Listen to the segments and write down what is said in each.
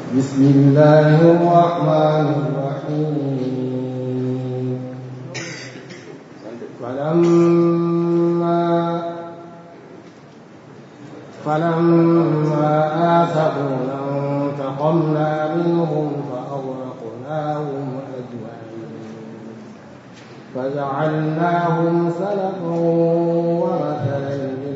بسم الله الرحمن الرحيم فلما فلما آسفونا انتقمنا منهم فأغرقناهم أجمعين فجعلناهم سلفا ومثلا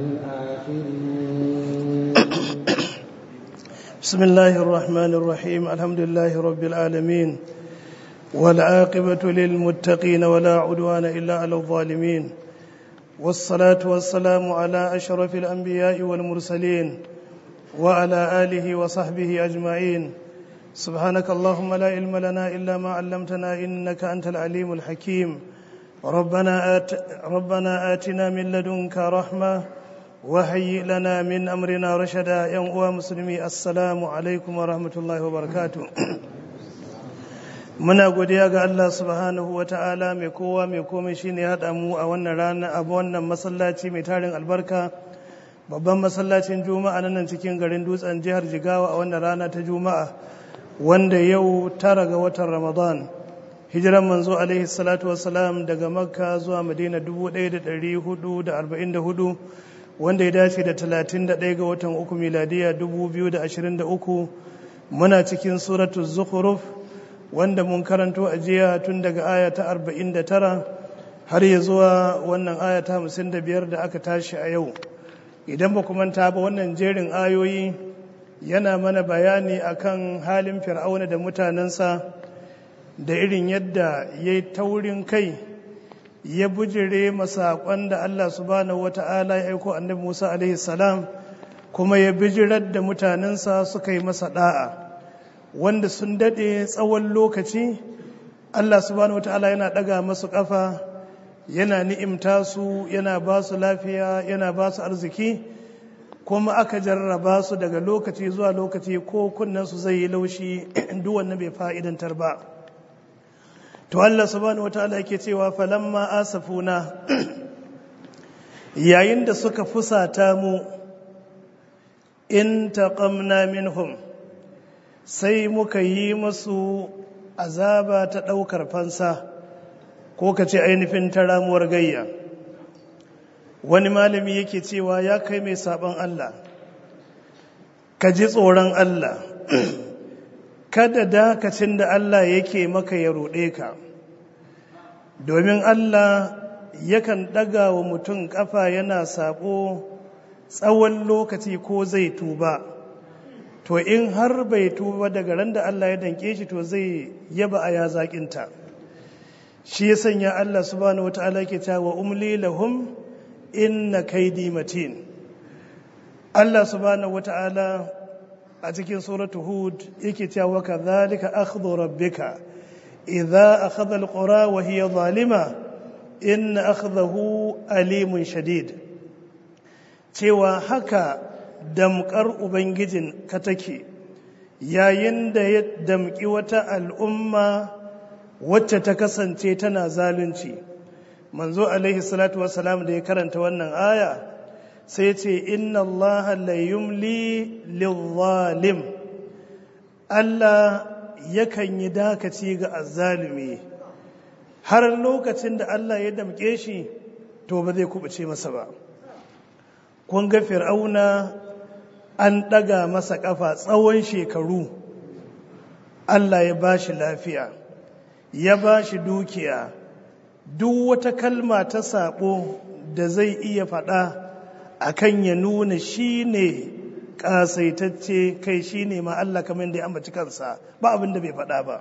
للآخرين بسم الله الرحمن الرحيم الحمد لله رب العالمين والعاقبة للمتقين ولا عدوان إلا على الظالمين والصلاة والسلام على أشرف الأنبياء والمرسلين وعلى آله وصحبه أجمعين سبحانك اللهم لا علم لنا إلا ما علمتنا إنك أنت العليم الحكيم ربنا, آت ربنا آتنا من لدنك رحمة وهيئ لنا من أمرنا رشدا يا أمة مسلمي السلام عليكم ورحمة الله وبركاته muna godiya ga Allah subhanahu wa ta'ala mai kowa mai komai shine ya haɗa mu a wannan rana a wannan masallaci mai tarin albarka babban masallacin juma'a na nan cikin garin dutsen jihar jigawa a wannan rana ta juma'a wanda yau tara ga watan ramadan hijiran manzo alaihi salatu wassalam daga makka zuwa madina 1444 wanda ya dace da 31 ga watan uku miladiya 2023 muna cikin suratul zukhruf wanda mun karanto a jiya tun daga aya ta 49 har ya zuwa wannan aya ta 55 da aka tashi a yau idan ba ku manta ba wannan jerin ayoyi yana mana bayani akan halin fir'auna da mutanensa da irin yadda ya yi taurin kai ya bujire masaƙon da Allah subhanahu wata'ala ya aiko annabi Musa alaihi salam kuma ya bijirar da mutanensa suka yi masa da'a wanda sun daɗe tsawon lokaci Allah subhanahu wata'ala yana ɗaga masu ƙafa yana ni'imta su yana ba su lafiya yana ba su arziki kuma aka jarraba su daga lokaci zuwa lokaci ko kunnen su zai yi laushi duk wannan bai fa'idantar ba to Allah subhanahu wataala yake cewa falamma asafuna yayin da suka fusata mu in taqamna minhum sai muka yi musu azaba ta ɗaukar fansa ko ka ce ainihin ta ramuwar gayya wani malami yake cewa ya kai mai sabon Allah ka ji tsoron Allah kada dakacin da Allah yake maka ya ruɗe ka domin Allah yakan ɗaga wa mutum ƙafa yana saɓo tsawon lokaci ko zai tuba to in har bai tuba daga ran da Allah ya danke shi to zai yaba a ya zaƙinta shi ya sanya Allah subhanahu wata'ala ke cewa umli lahum inna kaidi matin Allah subhanahu wata'ala a cikin suratu hud yake cewa kadhalika akhdhu rabbika idza akhadha alqura wa hiya zalima in akhdahu alimun shadid cewa haka damkar ubangijin ka take yayin da ya damki wata al'umma wacce ta kasance tana zalunci manzo alaihi salatu wassalam da ya karanta wannan aya sai ce inna Allah la yumli lil Allah yakan yi dakaci ga azzalumi har lokacin da Allah ya damke shi to ba zai kubuce masa ba kun ga fir'auna an ɗaga masa ƙafa tsawon shekaru Allah ya ba shi lafiya ya ba shi dukiya duk wata kalma ta saɓo da zai iya faɗa akan ya nuna shi ne ƙasaitacce kai shi ne ma Allah kamar da ya ambaci kansa ba abin da bai faɗa ba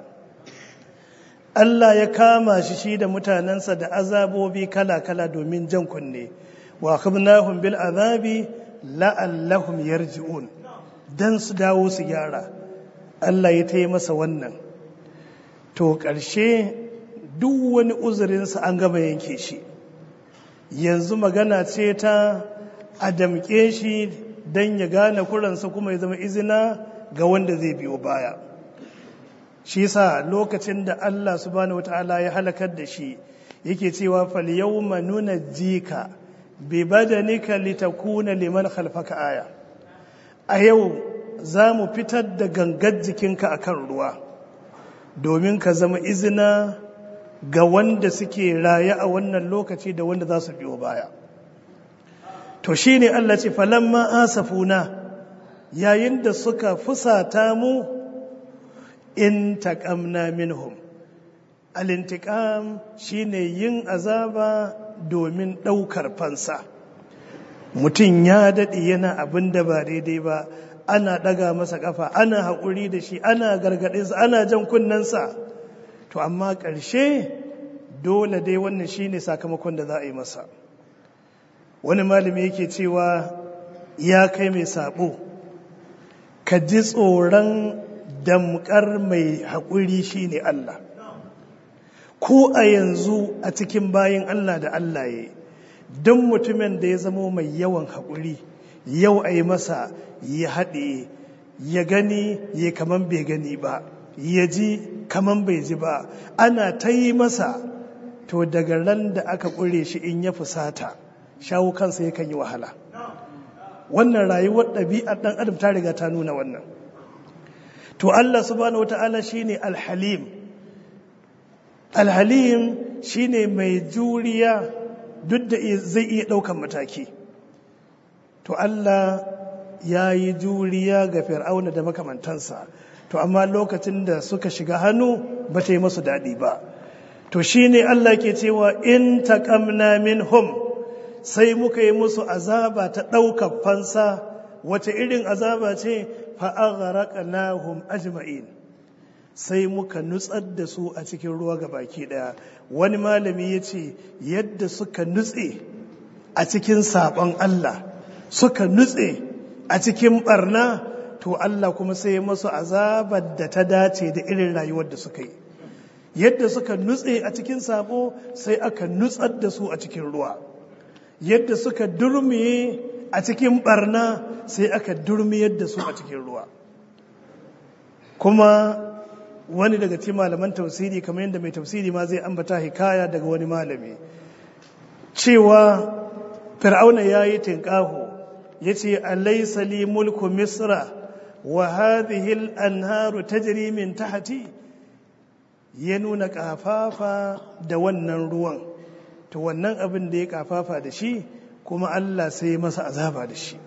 Allah ya kama shi shi da mutanensa da azabobi kala-kala domin jan kunne wa akhadnahum bil azabi la'allahum yarji'un dan su dawo su gyara Allah ya tayi masa wannan to ƙarshe duk wani uzurinsa an gama yanke shi yanzu magana ce ta a damƙe shi don ya gane kuransa kuma ya zama izina ga wanda zai biyo baya shi sa lokacin da Allah subhanahu wata'ala ya halakar da shi yake cewa fal yawma nunajjika bi badanika litakuna liman khalfaka aya a yau za mu fitar da gangar jikinka a kan ruwa domin ka zama izina ga wanda suke raye a wannan lokaci da wanda za su biyo baya to shi ne Allah ce falamma asafuna yayin da suka fusata mu in taƙamna minhum alintiƙam shi ne yin azaba domin ɗaukar fansa mutum ya daɗe yana abin da ba daidai ba ana ɗaga masa ƙafa ana haƙuri da shi ana gargaɗinsa ana jan kunnensa to amma ƙarshe dole dai wannan shi ne sakamakon da za a yi masa wani malami yake cewa ya kai mai sabo ka ji tsoron damkar mai haƙuri shi ne Allah ko a yanzu a cikin bayan Allah da Allah ya don mutumin da ya zamo mai yawan haƙuri yau a yi masa ya haɗe ya gani ya kaman bai gani ba ya ji kaman bai ji ba ana ta yi masa to daga ran da aka ƙure shi in ya fusata shawo kansa yakan yi wahala wannan rayuwar ɗabi'ar ɗan adam ta riga ta nuna wannan to Allah subhanahu wata'ala shine alhalim alhalim shine mai juriya duk da zai iya ɗaukan mataki to Allah ya yi juriya ga fir'auna da makamantansa to amma lokacin da suka shiga hannu ba ta yi masu daɗi ba to shine Allah ke cewa in taqamna minhum sai muka yi musu azaba ta ɗaukar fansa wace irin azaba ce fa'agharaqnahum ajma'in sai muka nutsar da su a cikin ruwa ga baki ɗaya wani malami ya ce yadda suka nutse a cikin saɓon Allah suka nutse a cikin ɓarna to Allah kuma sai masu azabar da ta dace da irin rayuwar da suka yi yadda suka nutse a cikin sabo sai aka nutsar da su a cikin ruwa yadda suka durmiye a cikin barna sai aka durmiyar da su a cikin ruwa kuma wani daga cikin malaman tausiri kamar yadda mai tausiri ma zai ambata hikaya daga wani malami cewa fir'auna ya yi tinkaho ya ce alaisa li mulku misra wa hadhihi al-anharu tajri min tahti ya nuna kafafa da wannan ruwan to wannan abin da ya kafafa da shi kuma Allah sai masa azaba da shi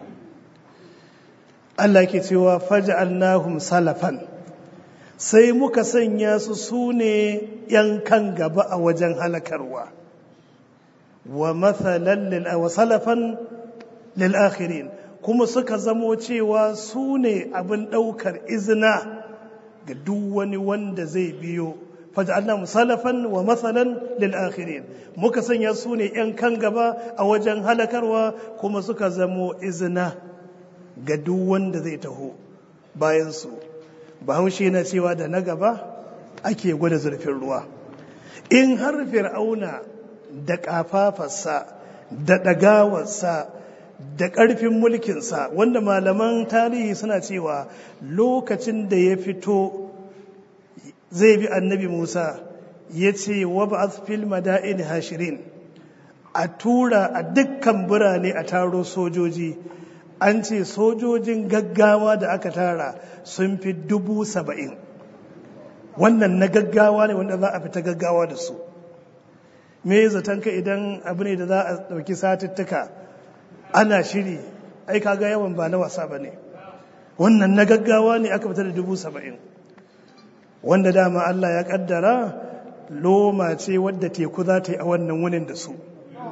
Allah ke cewa faj'alnahum salafan sai muka sanya su sune yan kan gaba a wajen halakarwa wa mathalan lil wa salafan lil akhirin kuma suka zamo cewa su ne abin ɗaukar izina ga duk wani wanda zai biyo faj'alna musalafan wa mathalan lil akhirin muka sanya su ne yan kan gaba a wajen halakarwa kuma suka zamo izina ga duk wanda zai taho bayan su bahaushe na cewa da na gaba ake gwada zurfin ruwa in har fir'auna da kafafarsa da ɗagawarsa da ƙarfin mulkinsa wanda malaman tarihi suna cewa lokacin da ya fito zai bi annabi musa ya ce wa ba fil mada'in hashirin a tura a dukkan birane a taro sojoji an ce sojojin gaggawa da aka tara sun fi dubu saba'in wannan na gaggawa ne wanda za a fita gaggawa da su me zaton ka idan abu ne da za a ɗauki satuttuka ana shiri ai kaga yawan ba na wasa ba ne wannan na gaggawa ne aka fita da dubu saba'in wanda dama Allah ya kaddara loma ce wadda teku za ta yi a wannan wunin da su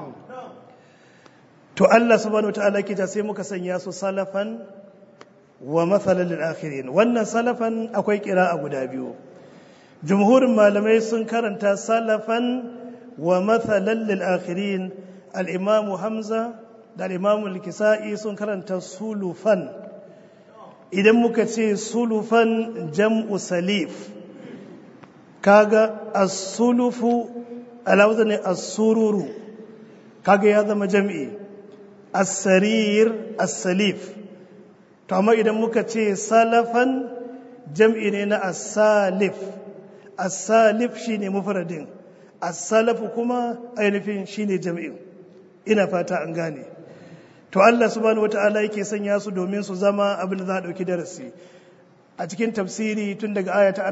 to Allah subhanahu ta'ala ke ta sai muka sanya su salafan wa mathalan lil akhirin wannan salafan akwai kira a guda biyu jumhurin malamai sun karanta salafan wa mathalan lil akhirin al-imamu hamza da imamul kisa'i sun karanta sulufan idan muka ce sulufan jam'u salif kaga as-sulufu alawza ne as-sururu kaga ya zama jam'i as-sarir as-salif to amma idan muka ce salafan jam'i ne na as-salif as-salif shine mufradin as-salafu kuma ainihin shine jam'in ina fata an gane to Allah subhanahu wata'ala yake sanya su domin su zama abin da za a ɗauki darasi a cikin tafsiri tun daga aya ta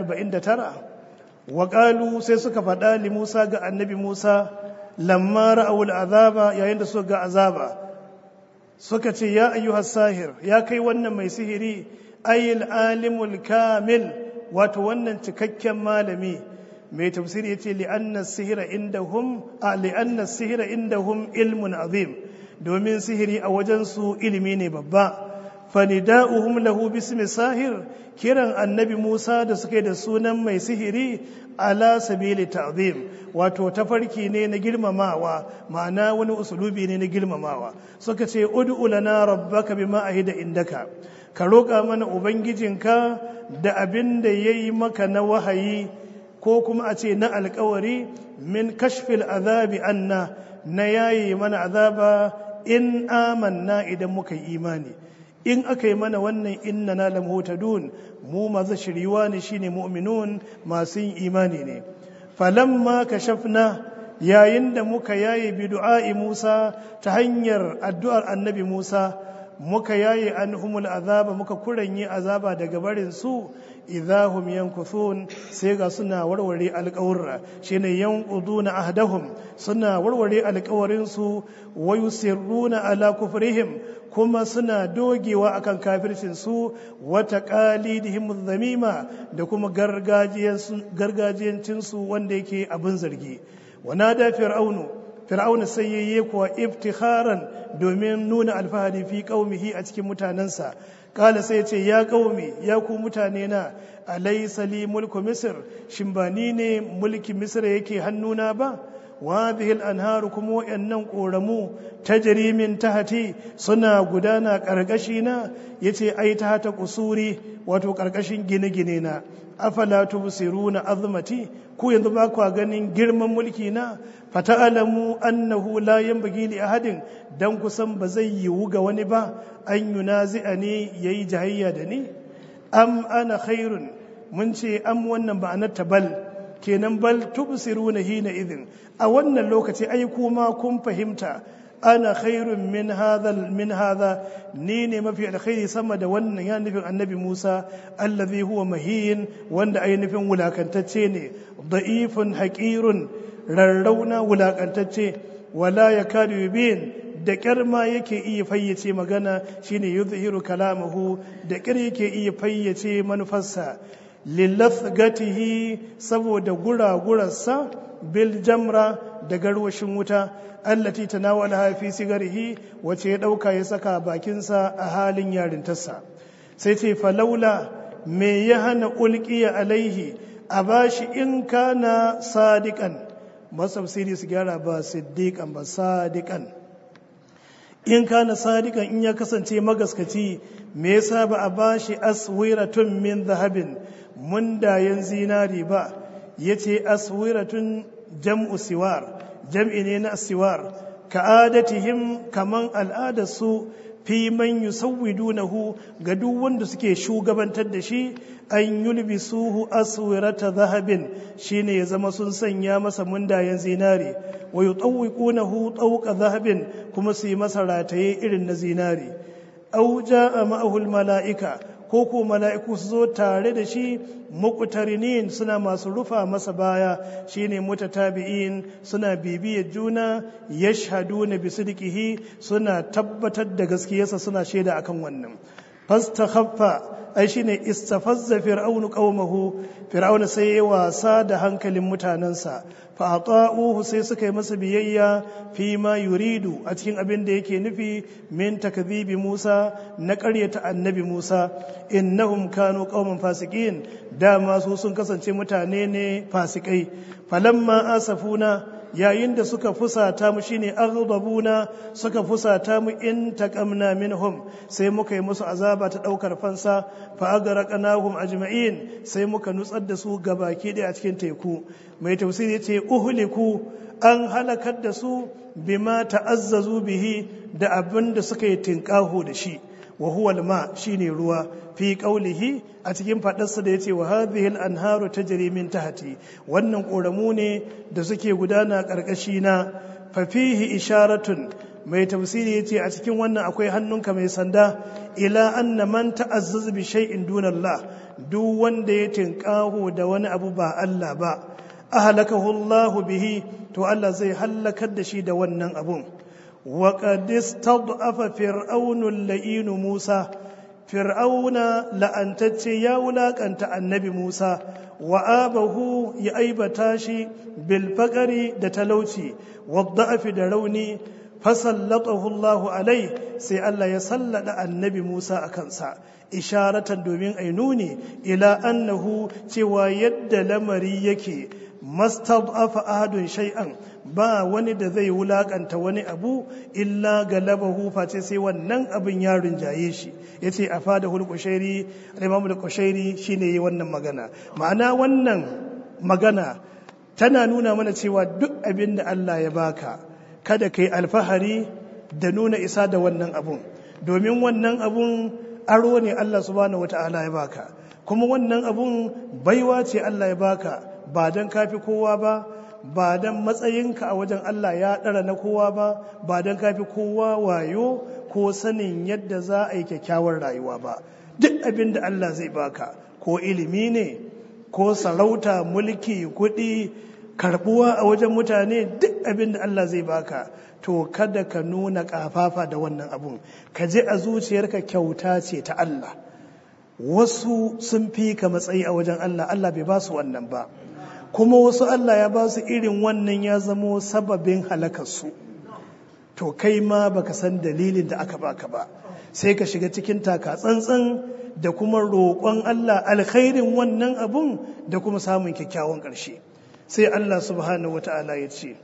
49 wa qalu sai suka faɗa li Musa ga annabi Musa lamma ra'awul azaba yayin da suka ga azaba suka ce ya ayyuhas sahir ya kai wannan mai sihiri ayil alimul kamil wato wannan cikakken malami mai tafsiri yace li anna sihira indahum a li anna sihira indahum ilmun azim domin sihiri a wajen su ilimi ne babba fanida'uhum lahu bismi sahir kiran annabi Musa da suke da sunan mai sihiri ala sabili ta'zim wato tafarki ne na girmamawa ma'ana wani usulubi ne na girmamawa suka ce ud'u lana rabbaka bima ahida indaka ka roƙa mana ubangijinka da abin da yayi maka na wahayi ko kuma a ce na alkawari min kashfil azabi anna na yayi mana azaba in amanna idan muka yi imani in aka yi mana wannan inna na lamhutadun mu masu shiriwa ne shine mu'minun masu yin imani ne falamma kashafna yayin da muka yaye bi du'a'i Musa ta hanyar addu'ar annabi Musa muka yaye anhumul azaba muka kuranye azaba daga barin su idahum yankuthun sai ga suna warware alƙawarra shine yanquduna ahdahum suna warware alƙawarin su wa yusirruna ala kufrihim kuma suna dogewa akan kafircin su wata qalidihim zamima da kuma gargajiyancin su wanda yake abin zargi wanada fir'aunu fir'auna sai yayye kuwa iftikharan domin nuna alfahari fi qaumihi a cikin mutanensa kala sai ce ya qaumi ya ku mutane na alaysa li mulku misr shin ba ni ne mulki misr yake hannuna ba wa hadhihi al-anharu kuma wayannan koramu tajri min tahti suna gudana karkashi na yace ai ta hata kusuri wato karkashin gine-gine na afala tubsiruna azmati ku yanzu ba ku ganin girman mulki na fata'alamu annahu la yanbaghi li ahadin dan kusan ba zai yiwu ga wani ba an yunazi'ani yayi jahayya da ni am ana khairun mun ce am wannan ba anatta bal kenan bal tubsiruna hina idin a wannan lokaci ai kuma kun fahimta ana khairun min hadha min hadha ni ne mafi alkhairi sama da wannan ya nufin annabi Musa allazi huwa mahin wanda ai nufin wulakantacce ne da'ifun haqirun rarrauna wulakantacce wala yakadu yubin da kyar ma yake iya fayyace magana shine yuzhiru kalamahu da kyar yake iya fayyace manufarsa lillathgatihi saboda guragurarsa bil jamra da garwashin wuta allati tanawala fi sigarihi wace ya dauka ya saka bakinsa a halin yarintarsa sai ce falaula me ya hana ulqiya alaihi a bashi in kana sadiqan masafsiri su gyara ba siddiqan ba sadiqan in kana sadiqan in ya kasance magaskaci me yasa ba a bashi aswiratun min zahabin mundayen zinari ba yace aswiratun jam'u siwar jam'i ne na siwar ka'adatihim kaman al'adarsu fi man yusawwidunahu ga duk wanda suke shugabantar da shi an yulbisuhu aswirata zahabin shine ya zama sun sanya masa mundayen zinari wa yutawwiqunahu tawqa zahabin kuma su yi masa rataye irin na zinari aw jaa ma'ahu mala'ika ko ko mala'iku su zo tare da shi muqtarinin suna masu rufa masa baya shine mutatabi'in suna bibiyar juna yashhaduna bi sidqihi suna tabbatar da gaskiyarsa suna shaida akan wannan fastakhaffa ai shine istafazza fir'aunu qaumahu fir'auna sai ya wasa da hankalin mutanansa fa ata'uhu sai suka yi masa biyayya fi ma yuridu a cikin abin da yake nufi min takdhibi Musa na ƙaryata annabi Musa innahum kanu qauman fasiqin dama su sun kasance mutane ne fasikai falamma asafuna yayin da suka fusata mu shine aghdabuna suka fusata mu in taqamna minhum sai muka yi musu azaba ta daukar fansa fa agraqnahum ajma'in sai muka nutsar da su gabaki daya a cikin teku mai tafsiri yace uhliku an halakar da su bima ta'azzazu bihi da abin da suka yi tinkaho da shi wa huwa alma shine ruwa fi qaulihi a cikin fadarsa da yace wa hadhihi al-anharu tajri min tahti wannan koramu ne da suke gudana karkashi na fa fihi isharatun mai tafsiri yace a cikin wannan akwai hannunka mai sanda ila anna man ta'azzaz bi shay'in dunallah duk wanda ya tinkaho da wani abu ba Allah ba ahlakahu Allah bihi to Allah zai halakar da shi da wannan abun wa qad istad'afa fir'aunu al-la'in Musa fir'auna la'antacce ya wulakanta annabi Musa wa abahu ya aibata shi bil faqari da talauci wa da'afi da rauni fasallatahu Allah alai sai Allah ya sallada annabi Musa a kansa isharatan domin ai nuni ila annahu cewa yadda lamari yake mastad'afa ahadun shay'an ba wani da zai wulakanta wani abu illa galabahu face sai wannan abin ya rinjaye shi yace afadahul qushairi al-imam al-qushairi shine yi wannan magana ma'ana wannan magana tana nuna mana cewa duk abin da Allah ya baka kada kai alfahari da nuna isa da wannan abun domin wannan abun aro ne Allah subhanahu wata'ala ya baka kuma wannan abun baiwa ce Allah ya baka ba don kafi kowa ba ba don matsayinka a wajen Allah ya ɗara na kowa ba ba don kafi kowa wayo ko sanin yadda za a yi kyakkyawar rayuwa ba duk abin da Allah zai baka ko ilimi ne ko sarauta mulki kuɗi karbuwa a wajen mutane duk abin da Allah zai baka to kada ka nuna ƙafafa da wannan abun ka je a zuciyarka kyauta ce ta Allah wasu sun fi ka matsayi a wajen Allah Allah bai ba su wannan ba kuma wasu Allah ya ba su irin wannan ya zamo sababin halakarsu to kai ma baka san dalilin da aka baka ba sai ka shiga cikin taka tsantsan da kuma roƙon Allah alkhairin wannan abun da kuma samun kyakkyawan ƙarshe sai Allah subhanahu wata'ala ya ce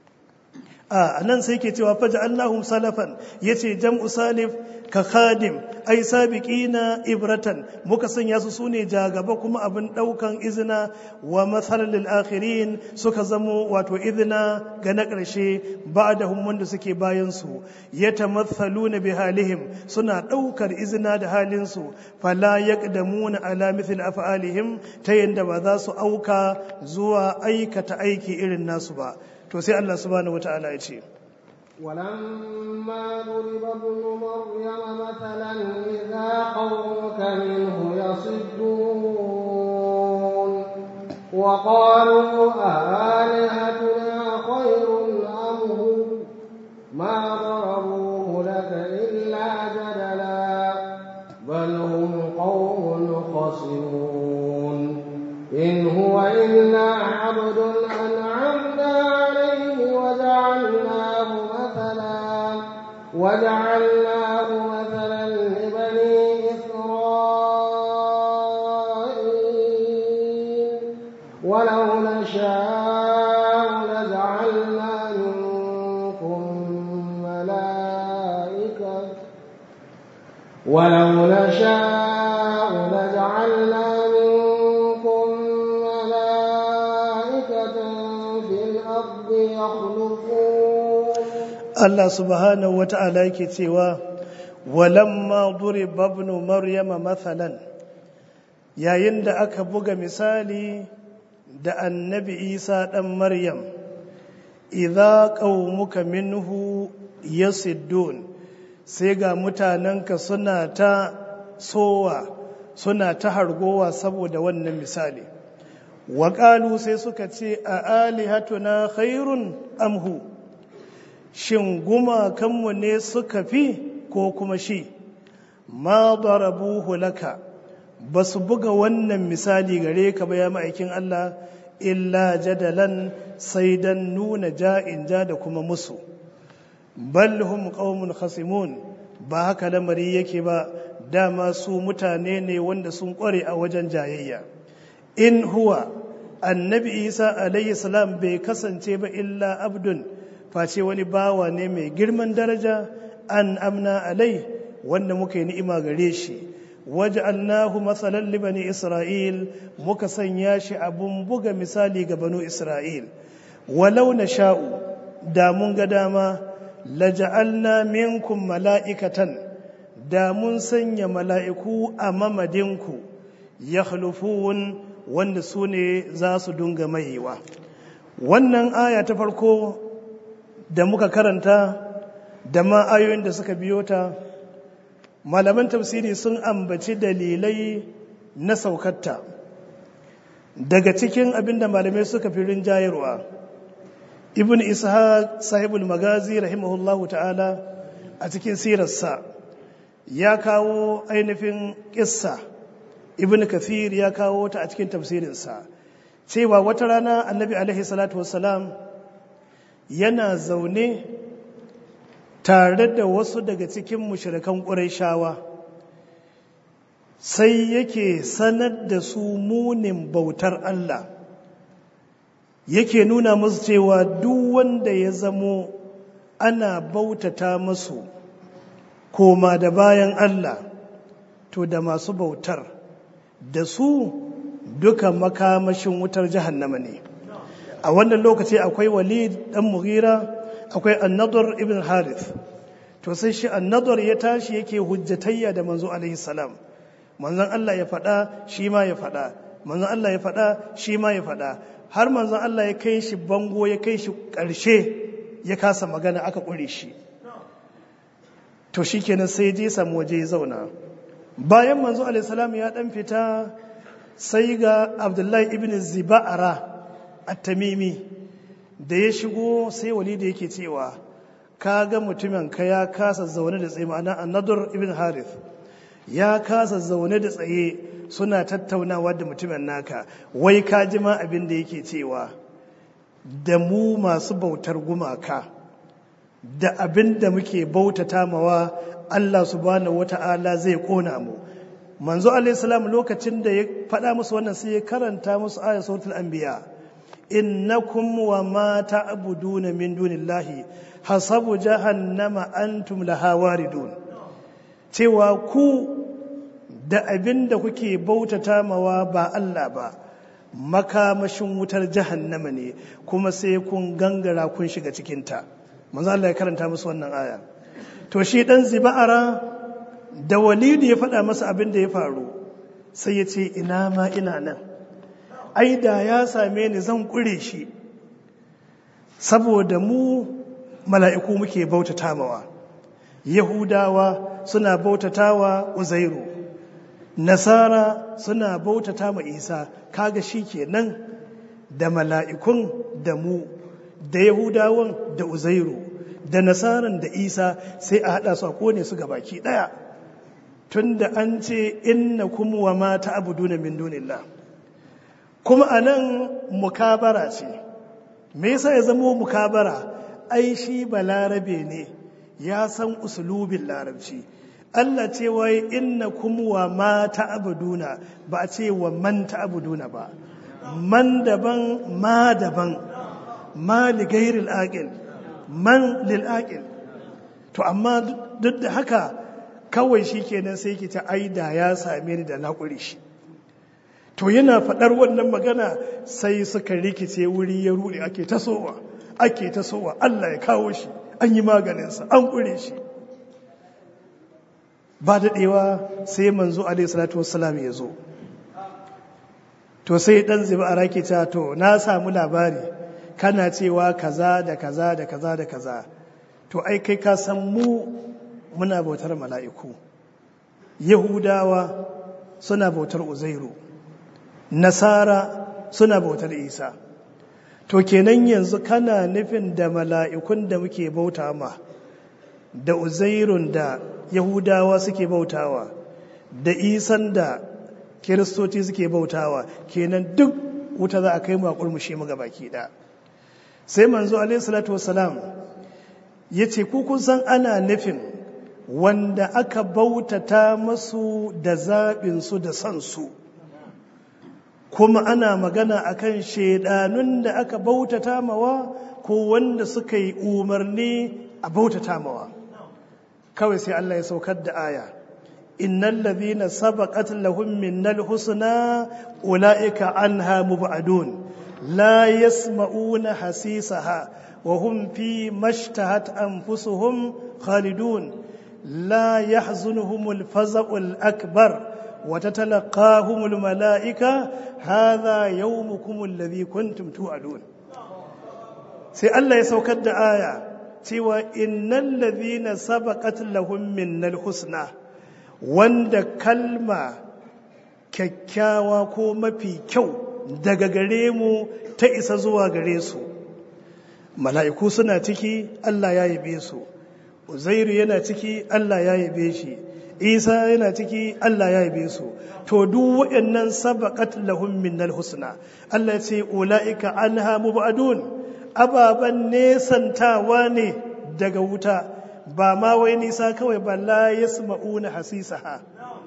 a nan sai ke cewa faja Allahum salafan yace jam'u salif ka khadim ai sabiqina ibratan muka sanya su sune jagaba kuma abin daukan izina wa mathalan lil akhirin suka zamo wato izina ga na karshe ba'dahum wanda suke bayan su yatamathaluna bi halihim suna daukar izina da halin su fala yaqdamuna ala mithl af'alihim ta yanda ba za su auka zuwa aikata aiki irin nasu ba to sai Allah subhanahu wata'ala ya ce ولما ضرب ابن مريم مثلا إذا قومك منه يصدون وقالوا أآلهتنا خير أم هو ما ضربوه لك إلا جدلا بل هم قوم خصمون إن هو إلا عبد أنعمنا عليه وجعلناه مثلا وجعلناه مثلا لبني إسرائيل ولو نشاء لجعلنا منكم ملائكة ولو نشاء لجعلنا منكم ملائكة في الأرض يخلفون Allah subhanahu wata'ala yake cewa walamma duriba ibn maryama mathalan yayin da aka buga misali da annabi Isa dan Maryam idza qaumuka minhu yasiddun sai ga mutanenka suna ta sowa suna ta hargowa saboda wannan misali waƙalu sai suka ce a alihatuna khairun amhu shin gumakanmu ne suka fi ko kuma shi ma darabuhu laka ba su buga wannan misali gare ka ba ya ma'aikin Allah illa jadalan sai dan nuna ja'in ja da kuma musu bal hum qaumun khasimun ba haka lamari yake ba dama su mutane ne wanda sun kware a wajen jayayya in huwa annabi isa alayhi salam bai kasance ba illa abdun face wani bawa ne mai girman daraja an amna alai wanda muka yi ni'ima gare shi waj'alnahu masalan li bani isra'il muka sanya shi abun buga misali ga banu isra'il walau nasha'u da mun ga dama laja'alna minkum mala'ikatan da mun sanya mala'iku a mamadinku yakhlufun wanda su ne za su dunga maiwa wannan aya ta farko da muka karanta da ma ayoyin da suka biyo ta malaman tafsiri sun ambaci dalilai na saukarta daga cikin abinda malamai suka fi rinjayarwa ibn ishaq sahibul magazi rahimahullahu ta'ala a cikin sirarsa ya kawo ainihin kissa ibn kathir ya kawo ta a cikin tafsirinsa cewa wata rana annabi alaihi salatu wassalam yana zaune tare da wasu daga cikin mushrikan ƙurayshawa sai yake sanar da su munin bautar Allah yake nuna musu cewa duk wanda ya zamo ana bautata masu koma da bayan Allah to da masu bautar da su duka makamashin wutar jahannama ne a wannan lokaci akwai walid dan mughira akwai annadur ibn harith to sai shi annadur ya tashi yake hujjatayya da manzo alaihi salam manzon Allah ya faɗa shi ma ya faɗa manzon Allah ya faɗa shi ma ya faɗa har manzon Allah ya kai shi bango ya kai shi ƙarshe ya kasa magana aka ƙure shi to shi kenan sai je samu waje ya zauna bayan manzo alaihissalam ya ɗan fita sai ga abdullahi ibn ziba'ara at-tamimi da ya shigo sai wali da yake cewa ka ga mutumin ka ya kasa zaune da tsaye ma'ana annadur ibn harith ya kasa zaune da tsaye suna tattaunawa da mutumin naka wai ka ji ma abin da yake cewa da mu masu bautar gumaka da abin da muke bautata mawa Allah subhanahu wata'ala zai kona mu manzo alaihissalam lokacin da ya faɗa musu wannan sai ya karanta musu ayat suratul anbiya innakum wa ma ta'buduna min dunillahi hasabu jahannama antum laha waridun cewa ku da abin da kuke bautata mawa ba Allah ba makamashin wutar jahannama ne kuma sai kun gangara kun shiga cikinta manzo Allah ya karanta musu wannan aya to shi dan ziba'ara da walidi ya faɗa masa abin da ya faru sai ya ce ina ma ina nan ai da ya same ni zan kure shi saboda mu mala'iku muke bautata mawa yahudawa suna bautatawa uzairu nasara suna bautata ma isa kaga shi kenan da mala'ikun da mu da yahudawan da uzairu da nasaran da isa sai a haɗa su a kone su baki ɗaya tun da an ce inna kuma wa mata abu duna min dunillah kuma a nan mukabara ce me yasa ya zama mukabara ai shi balarabe ne ya san usulubin larabci Allah ce wai inna kuma wa ma ta'buduna ba a ce wa man ta'buduna ba man daban ma daban ma li ghairil aqil man lil aqil to amma duk da haka kawai shikenan sai ki ta aida ya same ni da naƙuri shi to yana faɗar wannan magana sai suka rikice wuri ya ruɗe ake tasowa ake tasowa Allah ya kawo shi an yi maganinsa an ƙure shi ba daɗewa sai manzo alaihi salatu wassalam ya zo to sai ɗan ziba a rake ta to na samu labari kana cewa kaza da kaza da kaza da kaza to ai kai ka san mu muna bautar mala'iku yahudawa suna bautar uzairu nasara suna bautar isa to kenan yanzu kana nufin da mala'ikun da muke bauta ma da uzairun da yahudawa suke bautawa da isan da kiristoci suke bautawa kenan duk wuta za a kai mu a kurmushe mu baki da sai manzo alaihi salatu wasalam ya ce kun san ana nufin wanda aka bautata masu da zaɓinsu da sansu kuma ana magana akan shaidanun da aka bautata mawa ko wanda suka yi umarni a bautata mawa kawai sai Allah ya saukar da aya innal ladhina sabaqat lahum minnal husna ulaika anha mubadun la yasma'una hasisaha wa hum fi mashtahat anfusuhum khalidun la yahzunuhumul faza'ul akbar وتتلقاهم الملائكة هذا يومكم الذي كنتم توعدون sai Allah ya saukar da aya cewa innal ladhina sabaqat lahum minnal husna wanda kalma kyakkyawa ko mafi kyau daga gare mu ta isa zuwa gare su mala'iku suna ciki Allah ya yabe su uzairu yana ciki Allah ya yabe shi isa yana ciki Allah ya yabe su to duk waɗannan sabaqat lahum minnal husna Allah ya ce ulaika anha mubadun ababan nesantawa ne daga wuta ba ma wai nisa kawai ba la yasma'una hasisaha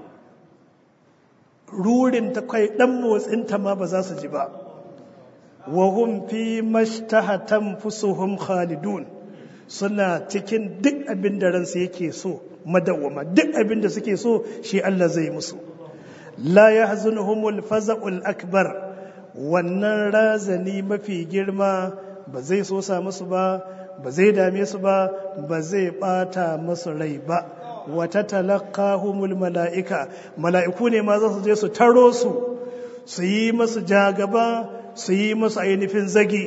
rurin ta kai dan motsin ta ma ba za su ji ba wa hum fi mashtahatan fusuhum khalidun suna cikin duk abin da ransu yake so madawwama duk abin da suke so shi Allah zai musu la yahzunuhumul faza'ul akbar wannan razani mafi girma ba zai so sa musu ba ba zai dame su ba ba zai bata musu rai ba wata talaqahumul mala'ika mala'iku ne ma za su je su taro su su yi masu jagaba su yi masu ainihin zagi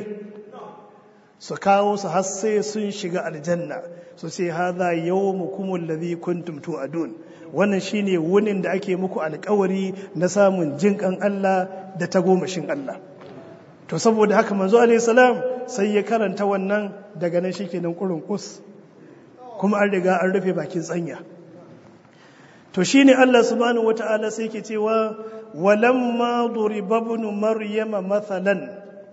su kawo su har sai sun shiga aljanna su ce haza yawmukum alladhi kuntum tu'adun wannan shine wunin da ake muku alkawari na samun jinkan Allah da tagomashin Allah to saboda haka manzo alaihi salam sai ya karanta wannan daga nan shikenan kurun kus kuma an riga an rufe bakin tsanya to shine Allah subhanahu wataala sai yake cewa walamma duriba ibn maryama mathalan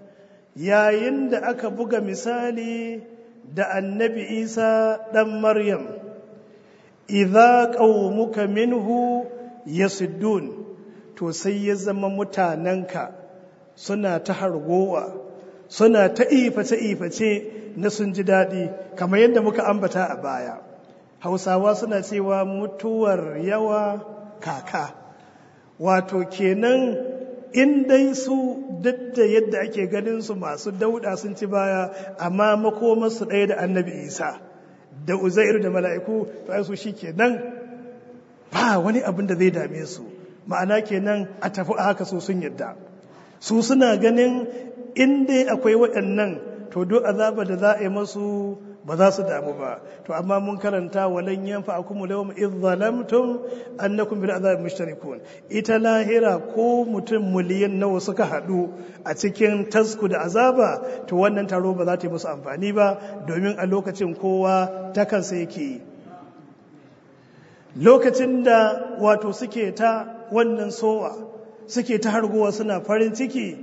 yayin da aka buga misali da annabi isa ɗan maryam idza qaumuka minhu yasuddun to sai ya zama mutanenka suna ta hargowa suna ta iface iface na sun ji daɗi kamar yadda muka ambata a baya hausawa suna cewa mutuwar yawa kaka wato kenan in dai su duk da yadda ake ganin su masu dauda sun ci baya amma makomarsu ɗaya da annabi isa da uzairu da mala'iku to ai su shi kenan ba wani abin da zai dame su ma'ana kenan a tafi a haka su sun yadda su suna ganin in dai akwai waɗannan to duk azaba da za a yi masu ba za su damu ba to amma mun karanta walan yanfa akum lawm idh zalamtum annakum bil azab mushtarikun ita lahira ko mutum miliyan nawa suka hadu a cikin tasku da azaba to wannan taro ba za ta yi musu amfani ba domin a lokacin kowa ta kansa yake yi lokacin da wato suke ta wannan sowa suke ta hargowa suna farin ciki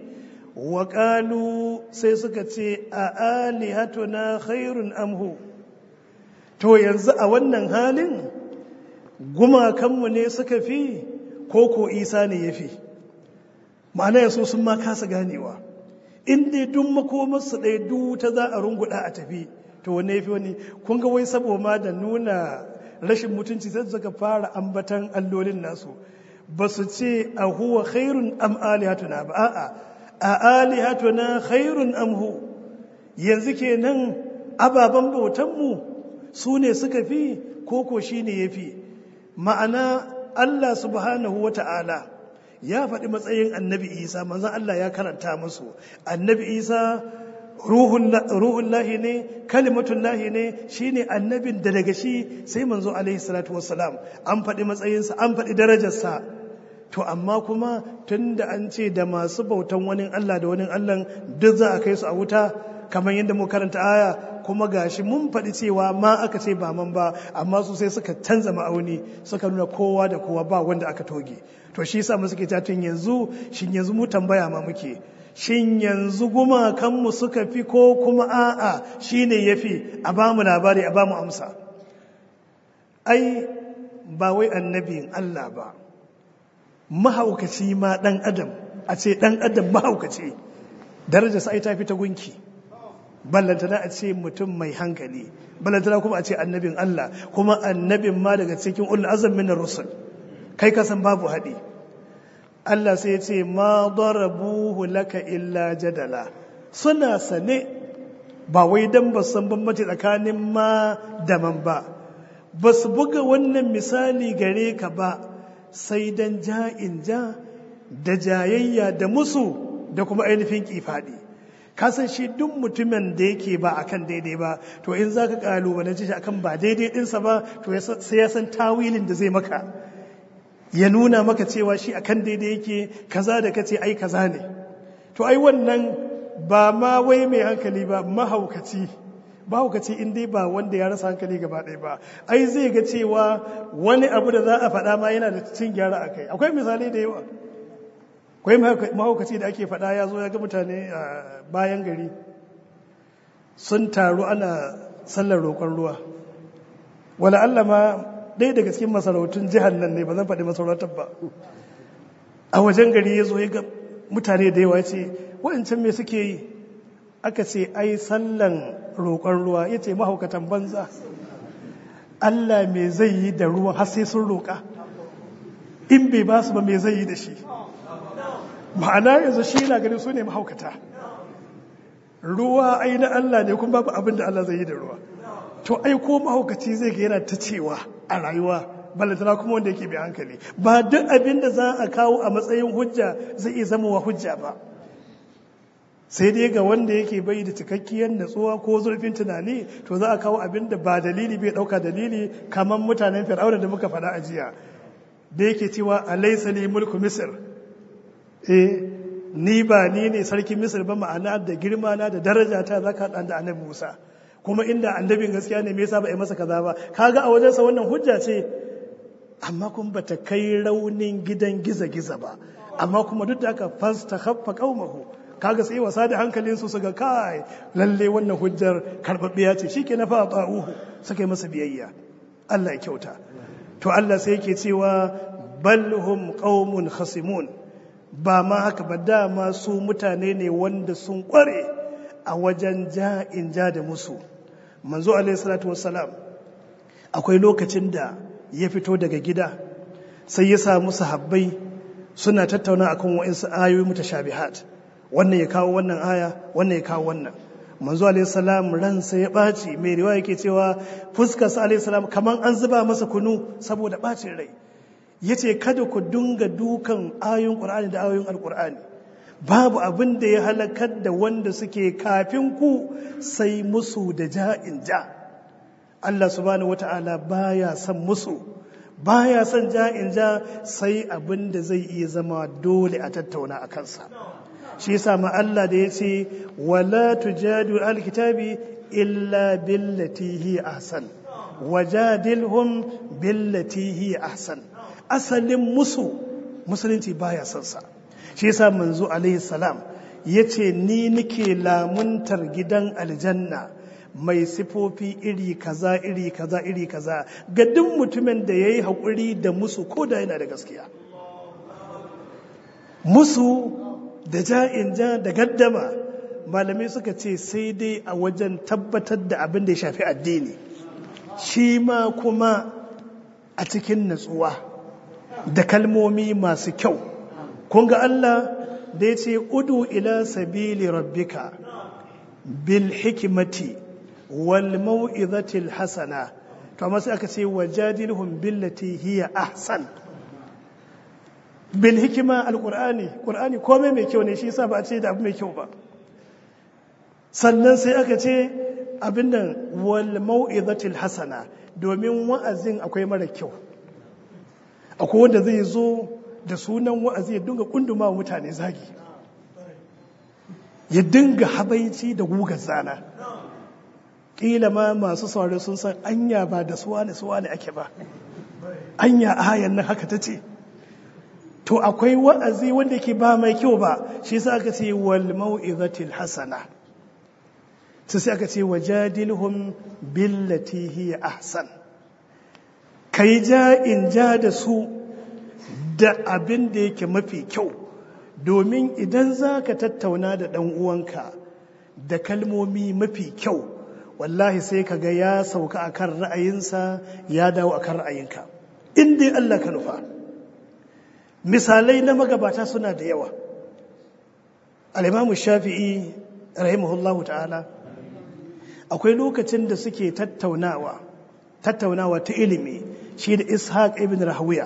waƙalu sai suka ce a alihatuna khairun amhu to yanzu a wannan halin gumakanmu ne suka fi ko ko isa ne ya fi ma'ana yaso sun ma kasa ganewa in dai duk makomarsu ɗaya duk ta za a runguɗa a tafi to wanne ya fi wani kun ga wai saboda da nuna rashin mutunci sai suka fara ambatan allolin nasu ba su ce a huwa khairun am alihatuna ba a'a a alihatuna khairun amhu yanzu kenan ababen bautanmu su ne suka fi koko shi ne ya fi ma'ana Allah subhanahu wa ta'ala ya faɗi matsayin annabi isa manzan Allah ya karanta musu annabi isa ruhun lahi ne kalimatun lahi ne shi ne annabin da daga shi sai manzo alaihi salatu wasalam an faɗi matsayinsa an faɗi darajarsa to amma kuma tun da an ce da masu bautan wani Allah da wani Allah duk za a kai su a wuta kamar yadda mu karanta aya kuma gashi mun faɗi cewa ma aka ce ba man ba amma su sai suka canza ma'auni suka nuna kowa da kowa ba wanda aka toge to shi yasa mu suke tun yanzu shin yanzu mu tambaya ma muke shin yanzu gumakanmu suka fi ko kuma a'a shine yafi a ba mu labari a ba mu amsa ai ba wai annabin Allah ba mahaukaci ma ɗan adam a ce ɗan adam mahaukaci daraja sai ta fi ta gunki ballantana a ce mutum mai hankali ballantana kuma a ce annabin Allah kuma annabin ma daga cikin ul azam min rusul kai ka san babu haɗi Allah sai ya ce ma darabuhu laka illa jadala suna sane ba wai dan ba san bambanci tsakanin ma da man ba ba su buga wannan misali gare ka ba sai dan ja'in ja da jayayya da musu da kuma ainihin kifaɗi kasan shi duk mutumin da yake ba akan daidai ba to in za ka kalubalance shi akan ba daidai ɗinsa ba to sai ya san tawilin da zai maka ya nuna maka cewa shi akan daidai yake kaza da kace ai kaza ne to ai wannan ba ma wai mai hankali ba mahaukaci mahaukaci in dai ba wanda ya rasa hankali gaba ɗaya ba ai zai ga cewa wani abu da za a faɗa ma yana da cin gyara a kai akwai misalai da yawa akwai mahaukaci da ake faɗa ya zo ya ga mutane a bayan gari sun taru ana sallar roƙon ruwa wala Allah ma ɗaya daga cikin masarautun jihar nan ne ba zan faɗi masarautar ba a wajen gari ya zo ya ga mutane da yawa ce waɗancan me suke yi aka ce ai sallan roƙon ruwa ya ce mahaukatan banza Allah me zai yi da ruwan har sai sun roƙa in bai ba su ba me zai yi da shi ma'ana yanzu shi na gani su ne mahaukata ruwa ai na Allah ne kuma babu abin da Allah zai yi da ruwa to ai ko mahaukaci zai ga yana ta cewa a rayuwa balantana kuma wanda yake bai hankali ba duk abin da za a kawo a matsayin hujja zai iya zama wa hujja ba sai dai ga wanda yake bai da cikakkiyar natsuwa ko zurfin tunani to za a kawo abin da ba dalili bai dauka dalili kamar mutanen fir'auna da muka faɗa a jiya da yake cewa alaysa li mulku misr eh ni ba ni ne sarkin misir ba ma'ana da girma na da daraja ta zaka dan da annabi Musa kuma inda annabin gaskiya ne me yasa ba a masa kaza ba kaga a wajensa wannan hujja ce amma kuma bata kai raunin gidan giza-giza ba amma kuma duk da aka fasta haffa qaumahu kaga sai wasa da hankalin su su ga kai lalle wannan hujjar karbabbiya ce shike na fa ta'uhu suka yi masa biyayya Allah ya kyauta to Allah sai yake cewa bal hum qaumun khasimun ba ma haka ba dama su mutane ne wanda sun kware a wajen ja'in ja da musu manzo alaihi salatu wassalam akwai lokacin da ya fito daga gida sai ya samu sahabbai suna tattauna akan wa'insu ayoyi mutashabihat wannan ya kawo wannan aya wannan ya kawo wannan manzo alaihi salam ransa ya ɓaci mai riwaya yake cewa fuskar sa alaihi salam kaman an zuba masa kunu saboda ɓacin rai yace kada ku dunga dukan ayoyin qur'ani da ayoyin alqur'ani babu abin da ya halakar da wanda suke kafin ku sai musu da ja'in ja Allah subhanahu wata'ala baya son musu baya son ja'in ja sai abin da zai iya zama dole a tattauna a kansa shi yasa ma Allah da yace wala tujadu alkitabi illa billati hi ahsan wajadilhum billati hi ahsan asalin musu musulunci baya son sa shi yasa manzo alaihi salam yace ni nike lamuntar gidan aljanna mai sifofi iri kaza iri kaza iri kaza ga duk mutumin da yayi hakuri da musu ko da yana da gaskiya musu da ja'in ja da gaddama malamai suka ce sai dai a wajen tabbatar da abin da ya shafi addini shi ma kuma a cikin natsuwa da kalmomi masu kyau kun ga Allah da ya ce udu ila sabili rabbika bil hikimati wal mau'izatil hasana to amma sai aka ce wajadilhum billati hiya ahsan bil hikima alqur'ani qur'ani komai mai kyau ne shi yasa ba a ce da abu mai kyau ba sannan sai aka ce abin nan wal mau'izatil hasana domin wa'azin akwai mara kyau akwai wanda zai zo da sunan wa'azi ya dinga kunduma wa mutane zagi ya dinga habaici da gugar zana ƙila ma masu saurari sun san anya ba da suwa ne suwa ne ake ba anya ayan nan haka ta ce to akwai wa'azi wanda ke ba mai kyau ba shi sa aka ce wal mau'izatil hasana sai sai aka ce wajadilhum billati hiya ahsan kai ja in ja da su da abin da yake mafi kyau domin idan za ka tattauna da ɗan uwanka da kalmomi mafi kyau wallahi sai ka ga ya sauka a kan ra'ayinsa ya dawo a kan ra'ayinka in dai Allah ka nufa misalai na magabata suna da yawa al'imamu shafi'i rahimahullahu ta'ala akwai lokacin da suke tattaunawa tattaunawa ta ilimi shi da ishaq ibn rahawiya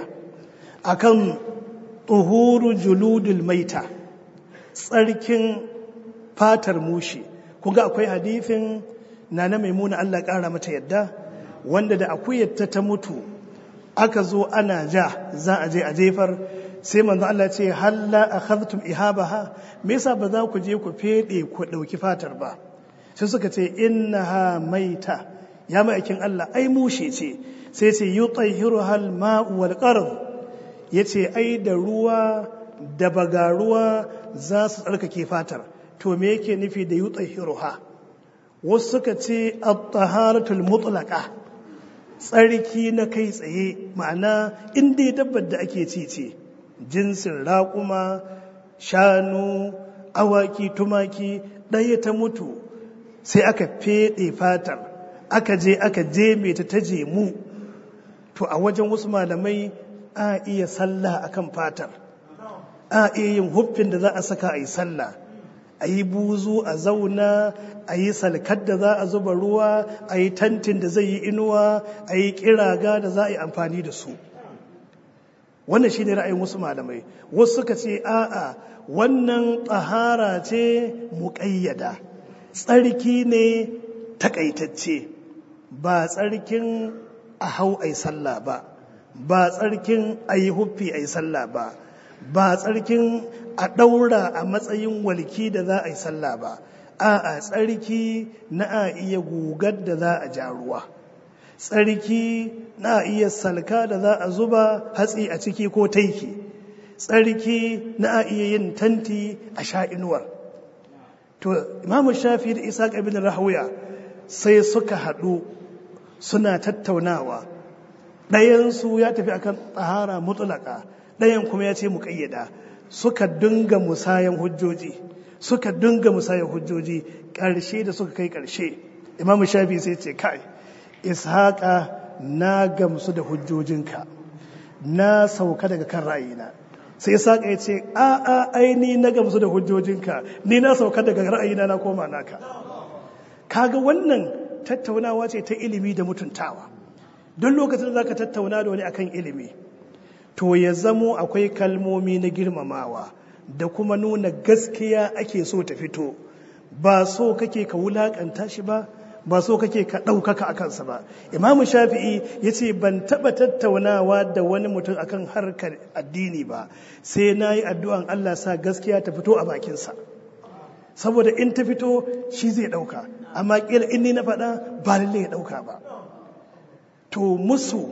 akan tuhuru juludul maita tsarkin fatar mushi kun ga akwai hadifin na na maimuna Allah ƙara mata yadda wanda da akuyarta ta mutu aka zo ana ja za a je a jefar sai manzo Allah ce halla akhadhtum ihabaha me yasa ba za ku je ku fede ku dauki fatar ba sai suka ce innaha maita ya ma'aikin Allah ai mushe ce sai ce yutahhiruha al-ma'u wal qard yace ai da ruwa da bagaruwa za su tsarkake fatar to me yake nufi da yutahhiruha wasu suka ce at-taharatul mutlaqa tsarki na kai tsaye ma'ana inda ya dabbar da ake ci ce jinsin raƙuma shanu awaki tumaki ɗaya ta mutu sai aka feɗe fatar aka je aka je ta ta jemu to a wajen wasu malamai a iya sallah akan fatar a iya yin huffin da za a saka a yi sallah a yi buzu a zauna a yi salkar da za a zuba ruwa a yi tantin da zai yi inuwa a yi kiraga da za a yi amfani da su wannan shi ne ra'ayin wasu malamai wasu suka ce a'a wannan tsahara ce muƙayyada tsarki ne takaitacce ba tsarkin a hau a yi sallah ba ba tsarkin a yi huffi a yi sallah ba ba tsarkin a ɗaura a matsayin walki da za a yi sallah ba a tsarki na a iya gugar da za a ja ruwa tsarki na a iya salka da za a zuba hatsi a ciki ko taiki tsarki na a iya yin tanti a sha inuwar to imamu shafi da isa ibn rahuya sai suka haɗu suna tattaunawa ɗayansu ya tafi akan tsahara mutulaka ɗayan kuma ya ce mu ƙayyada suka dinga musayan hujjoji suka dinga musayan hujjoji ƙarshe da suka kai ƙarshe imamu shafi sai ce kai ishaƙa na gamsu da hujjojinka na sauka daga kan ra'ayina sai ishaƙa ya ce a a aini na gamsu da hujjojinka ni na sauka daga ra'ayina na koma naka kaga wannan tattaunawa ce ta ilimi da mutuntawa don lokacin da zaka tattauna da wani akan ilimi to ya zamo akwai kalmomi na girmamawa da kuma nuna gaskiya ake so ta fito ba so kake ka wulakanta shi ba ba so kake ka ɗaukaka a kansa ba imamu shafi'i ya ce ban taɓa tattaunawa da wani mutum akan harkar addini ba sai na yi addu'an allah sa gaskiya ta fito a bakinsa saboda in ta fito shi zai ɗauka amma ƙila in ni na faɗa ba lalle ya ɗauka ba to musu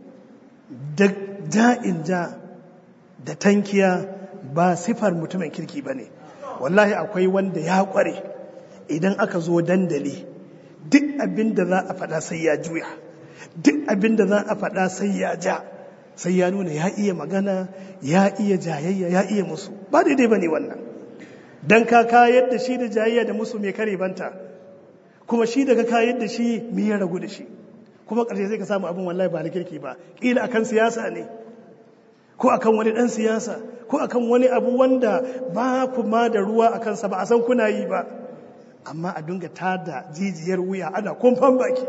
da ja'in ja da tankiya ba sifar mutumin kirki ba ne wallahi akwai wanda ya kware idan aka zo dandali duk abin da za a faɗa sai ya juya duk abin da za a faɗa sai ya ja sai ya nuna ya iya magana ya iya jayayya ya iya musu ba daidai ba ne wannan don ka kayar da shi da jayayya da musu mai kare banta kuma shi daga kayar da shi mai ya ragu da shi kuma ƙarshe sai ka samu abin wallahi ba na kirki ba ƙila akan siyasa ne ko akan wani ɗan siyasa ko akan wani abu wanda ba ku ma da ruwa a kansa ba a san kuna yi ba amma a dinga tada jijiyar wuya ana kumfan baki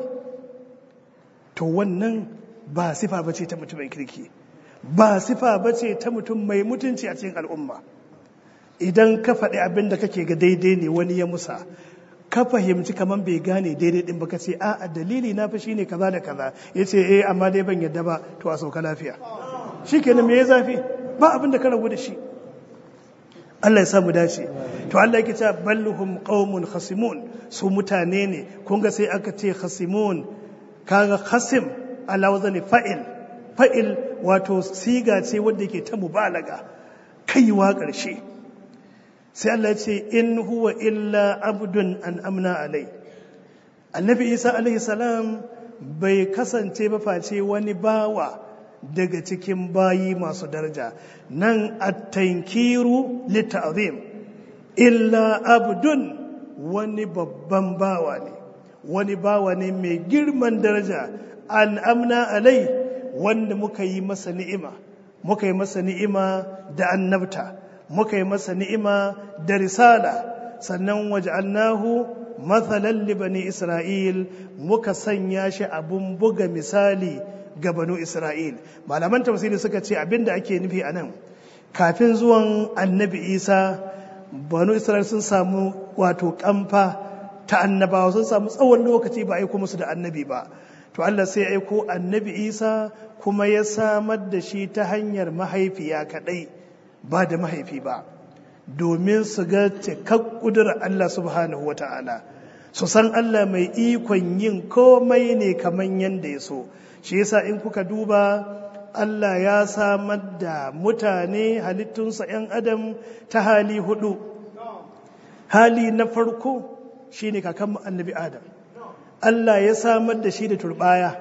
to wannan ba sifa ba ce ta mutumin kirki ba sifa ba ce ta mutum mai mutunci a cikin al'umma idan ka faɗi abin da kake ga daidai ne wani ya musa ka fahimci kamar bai gane daidai din baka ce a dalili na fi shine kaza da kaza ya ce eh amma dai ban yadda ba to a sauka lafiya shi kenan me ya zafi ba abin da ka rabu da shi Allah ya sa mu dace to Allah yake cewa balhum qaumun khasimun su mutane ne kun ga sai aka ce khasimun kaga khasim ala wazani fa'il fa'il wato siga ce wanda yake ta mubalaga kaiwa ƙarshe sai Allah ya ce in huwa illa abdun an amna alai annabi isa alaihi salam bai kasance ba face wani bawa daga cikin bayi masu daraja nan at-tankiru lit'azim illa abdun wani babban bawa ne wani bawa ne mai girman daraja an amna alai wanda muka yi masa ni'ima muka yi masa ni'ima da annabta muka yi masa ni'ima da risala sannan waj'alnahu mathalan li bani isra'il muka sanya shi abun buga misali ga banu isra'il malaman tafsiri suka ce abinda ake nufi anan kafin zuwan annabi isa banu isra'il sun samu wato kamfa ta annabawa sun samu tsawon lokaci ba aiko musu da annabi ba to Allah sai aiko annabi isa kuma ya samar da shi ta hanyar mahaifiya kadai ba da mahaifi ba domin su ga cikak kudurar Allah subhanahu wa ta'ala su san Allah mai ikon yin komai ne kamar yadda ya so shi yasa in kuka duba Allah ya samar da mutane halittunsa 'yan adam ta hali hudu hali na farko shine kakan annabi adam Allah ya samar da shi da turbaya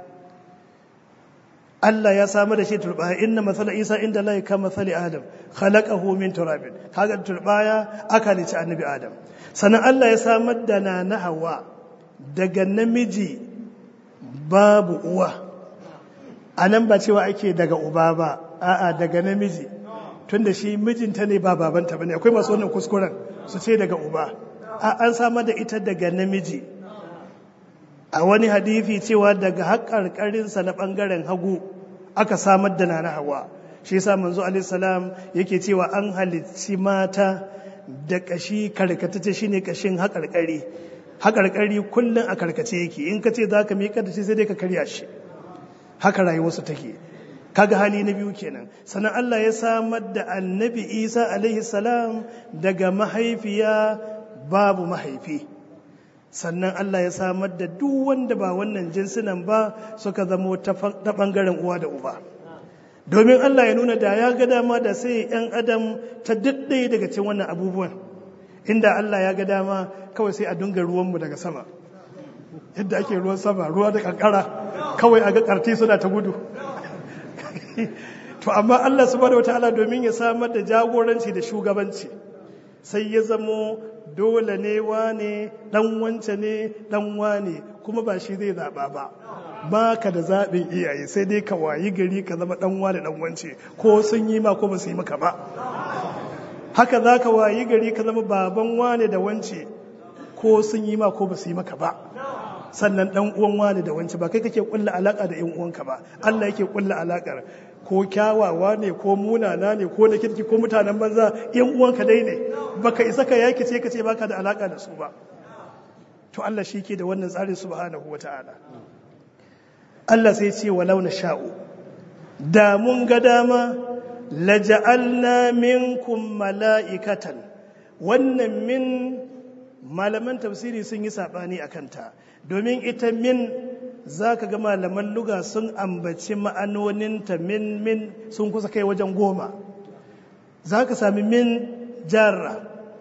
Allah ya samar da shi turbaya inna masala Isa inda Allah ka masali Adam khalaqahu min turabin kaga turbaya aka halici annabi Adam sannan Allah ya samar da na Hawa daga namiji babu uwa anan ba cewa ake daga uba ba a'a daga namiji tunda shi mijinta ne ba babanta bane akwai masu wannan kuskuren su ce daga uba a an samar da ita daga namiji a wani hadithi cewa daga haƙarƙarinsa na ɓangaren hagu aka samar da na hawa shi yasa manzo alaihissalam yake cewa an halicci mata da ƙashi karkatace shine ƙashin haƙarƙari haƙarƙari kullum a karkace yake in ka ce za ka miƙa da shi sai dai ka karya shi haka rayuwarsu take kaga hali na biyu kenan sannan Allah ya samar da annabi Isa alaihi salam daga mahaifiya babu mahaifi sannan Allah ya samar da duk wanda ba wannan jinsinan ba suka zamo ta ɓangaren uwa da uba domin Allah ya nuna da ya ga dama da sai 'yan adam ta daɗe daga cikin wannan abubuwan inda Allah ya ga dama kawai sai a dunga ruwanmu daga sama yadda ake ruwan sama ruwa da kankara kawai a ga ƙarti suna ta gudu to amma Allah subhanahu wataala domin ya samar da jagoranci da shugabanci sai ya zamo dole ne wane dan wance ne dan wane kuma ba shi zai zaba ba ba ka da zaɓin iyaye sai dai ka wayi gari ka zama dan wane dan wance ko sun yi ma ko ba su yi maka ba haka za ka wayi gari ka zama baban wane da wance ko sun yi ma ko ba su yi maka ba sannan dan uwan wane da wance ba kai kake kulla alaka da yan uwanka ba Allah yake kulla alakar ko kyawawa ne ko munana ne ko na kirki ko mutanen banza yan uwanka dai ne baka isa ka yaki ce ka ce baka da alaka da su ba to Allah shi ke da wannan tsarin subhanahu wata'ala Allah sai ce walau na sha'u da mun ga dama laja'alna minkum mala'ikatan wannan min malaman tafsiri sun yi sabani akan ta domin ita min za ka ga malaman luga sun ambaci ma'anoninta min min sun kusa kai wajen goma za ka sami min jarra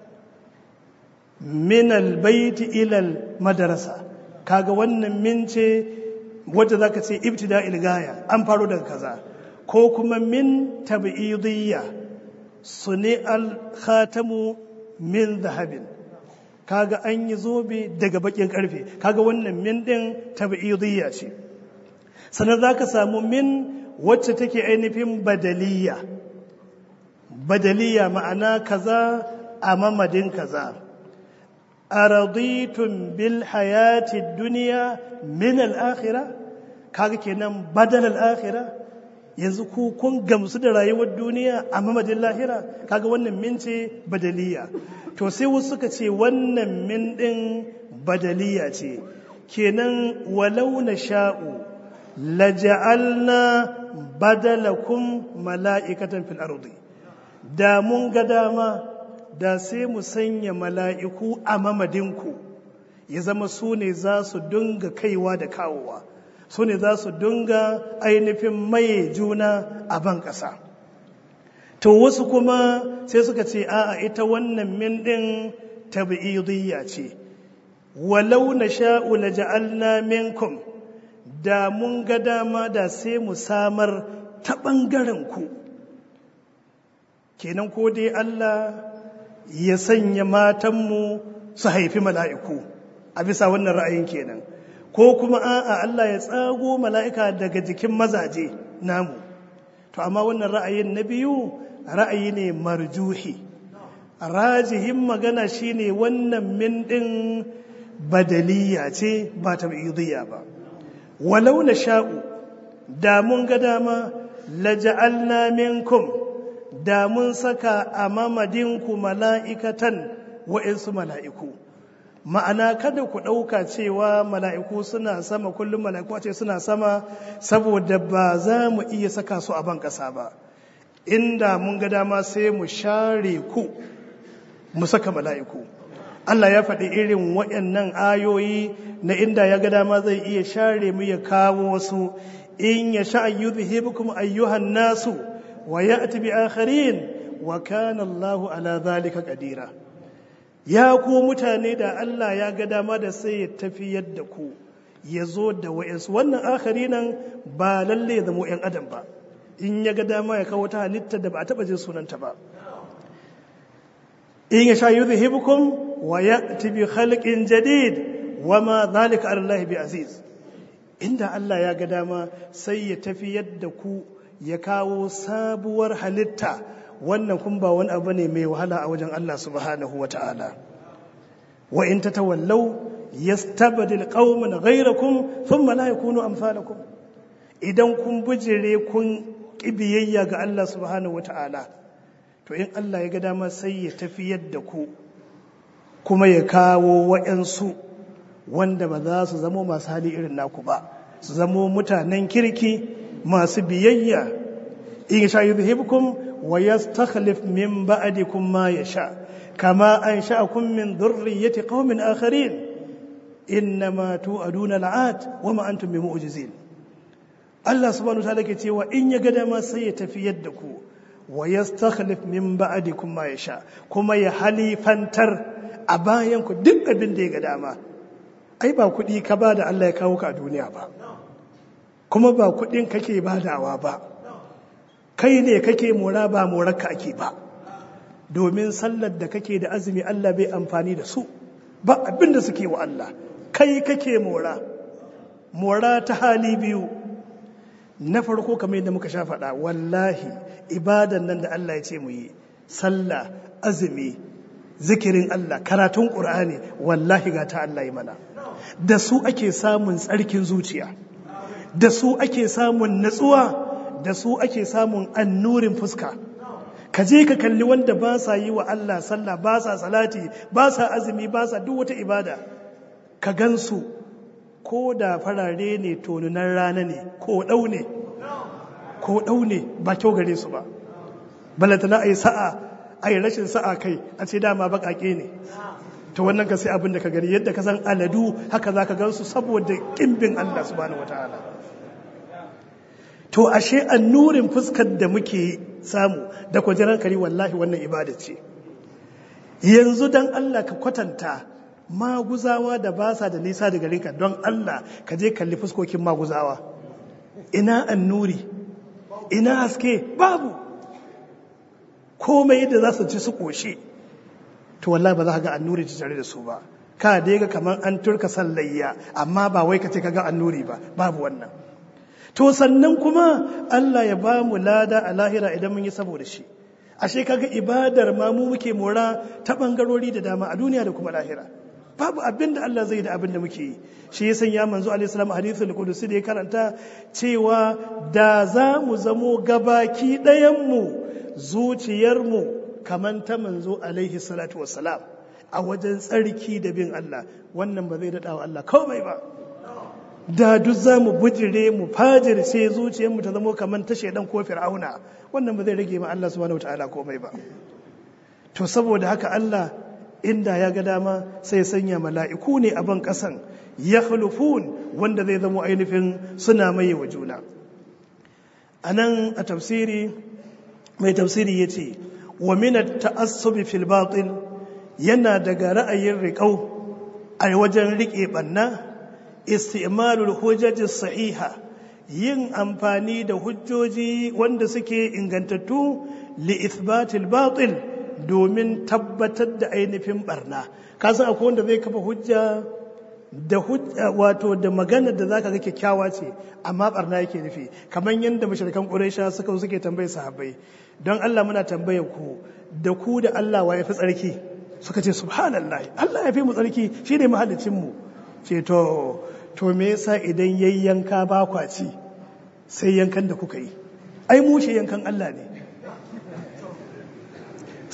min albaiti ilal madarasa kaga wannan min ce wadda za ka ce ibtida ilgaya an faro daga kaza ko kuma min tabi'idiyya su ne alkhatamu min zahabin kaga an yi zobe daga bakin karfe kaga wannan min din tabi'idiyya ce sannan zaka samu min wacce take ainihin badaliya badaliya ma'ana kaza a mamadin kaza araditun bil hayati dunya min al-akhirah kaga kenan badal al-akhirah yanzu ku kun gamsu da rayuwar duniya a mamadin lahira kaga wannan min ce badaliya to sai wasu suka ce wannan min ɗin badaliya ce kenan walau na sha'u laja'alna badalakum mala'ikatan fil ardi da mun ga dama da sai mu sanya mala'iku a mamadinku ya zama su ne za su dunga kaiwa da kawowa su ne za su dunga ainihin maye juna a ban ƙasa to wasu kuma sai suka ce a'a ita wannan min din tabi'idiyya ce walau na sha'u la ja'alna minkum da mun ga dama da sai mu samar ta ɓangaren ku kenan ko dai Allah ya sanya matanmu su haifi mala'iku a bisa wannan ra'ayin kenan ko kuma a'a Allah ya tsago mala'ika daga jikin mazaje namu to amma wannan ra'ayin na biyu ra'ayi ne marjuhi rajihin magana shine wannan min din badaliya ce ba tab'idiyya ba walau na sha'u da mun ga dama laja'alna minkum da mun saka a mamadinku mala'ikatan wa'insu mala'iku ma'ana kada ku ɗauka cewa mala'iku suna sama kullum mala'iku ce suna sama saboda ba za mu iya saka su a ban ƙasa ba inda mun ga dama sai mu share ku mu saka mala'iku Allah ya faɗi irin waɗannan ayoyi na inda ya ga dama zai iya share mu ya kawo wasu in ya sha ayyudhibukum ayyuhan nasu wa ya'ti bi akharin wa kana Allahu ala zalika qadira ya ku mutane da Allah ya ga dama da sai ya tafi yadda ku ya zo da wa'insu wannan akari nan ba lalle zama ‘yan adam ba in ya ga dama ya kawo ta halitta da ba a taɓa jin sunanta ba in ya sha yi zuhibukum wa ya tibi halƙin jadid wa ma zalika Allah bi aziz inda Allah ya ga dama sai ya tafi yadda ku ya kawo sabuwar halitta wannan kun ba wani abu ne mai wahala a wajen Allah subhanahu wa ta'ala wa in tatawallaw yastabdil qauman ghayrakum thumma la yakunu amsalakum idan kun bujire kun kibiyayya ga Allah subhanahu wa ta'ala to in Allah ya ga dama sai ya tafiyar da ku kuma ya kawo wa'yansu wanda ba za su zamo masu hali irin naku ba su zamo mutanen kirki masu biyayya in sha yuzhibkum wa yastakhlif min ba'dikum ma yasha kama ansha'akum min dhurriyyati qaumin akharin innama tu'aduna la'at wa ma antum bimu'jizin Allah subhanahu wa ta'ala ke cewa in ya ga dama sai ya tafi yadda ku wa yastakhlif min ba'dikum ma yasha kuma ya halifantar a bayan ku duk abin da ya ga dama ai ba kuɗi ka ba da Allah ya kawo ka a duniya ba kuma ba kuɗin kake badawa ba kai ne kake mora ba morarka ake ba domin sallar da kake da azumi Allah bai amfani da su ba abin da suke wa Allah kai kake mora mora ta hali biyu na farko kamar yadda muka sha faɗa wallahi ibadan nan da Allah ya ce mu yi sallah azumi zikirin Allah karatun ƙur'ani wallahi ga ta Allah yi mana da su ake samun tsarkin zuciya da su ake samun natsuwa da su ake samun annurin fuska ka je ka kalli wanda ba sa yi wa Allah sallah ba sa salati ba sa azumi ba sa duk wata ibada ka gansu ko da farare ne tonunan rana ne ko ɗau ne ko ɗau ne ba kyau gare su ba balantana a yi sa'a a yi rashin sa'a kai a ce dama baƙaƙe ne to wannan ka sai abin da ka gani yadda ka san aladu haka za ka gansu saboda ƙimbin Allah subhanahu wataala to ashe annurin fuskar da muke samu da kwajiran kari wallahi wannan ibada ce yanzu dan Allah ka kwatanta maguzawa da ba sa da nisa da garinka don Allah ka je kalli fuskokin maguzawa ina annuri ina haske babu komai yadda za su ci su ƙoshe to wallahi ba za ka ga annuri ci tare da su ba ka dai ga kamar an turka sallayya amma ba wai ka ce ka ga annuri ba babu wannan to sannan kuma Allah ya ba mu lada a lahira idan mun yi saboda shi ashe kaga ibadar ma mu muke mora ta bangarori da dama a duniya da kuma lahira babu abin da Allah zai da abin da muke yi shi ya sanya manzo alaihi salam hadithul qudusi da ya karanta cewa da za mu zamo gabaki ɗayan mu zuciyar mu kaman ta manzo alaihi salatu wassalam a wajen tsarki da bin Allah wannan ba zai daɗa wa Allah komai ba da duk za mu bujire mu fajirce zuciyarmu ta zama kamar ta shaidan ko fir'auna wannan ba zai rage ma Allah subhanahu wataala komai ba to saboda haka Allah inda ya ga dama sai sanya mala'iku ne a ban kasan ya wanda zai zama ainihin suna maye wa juna a nan a tafsiri mai tafsiri ya ce wa minat ta'assubi fil batil yana daga ra'ayin riƙau a wajen riƙe ɓanna istimalul hujjaji sahiha yin amfani da hujjoji wanda suke ingantattu li ithbatil batil domin tabbatar da ainihin barna kasan akwai wanda zai kafa hujja da wato da magana da zaka ga kyakkyawa ce amma barna yake nufi kamar yadda mashirkan quraisha suka suke tambaye sahabbai don Allah muna tambayar ku da ku da Allah wa yafi tsarki suka ce subhanallahi Allah ya fi mu tsarki shine mahallicin mu ce to to me yasa idan yayyanka ba kwaci sai yankan da kuka yi ai mushe yankan Allah ne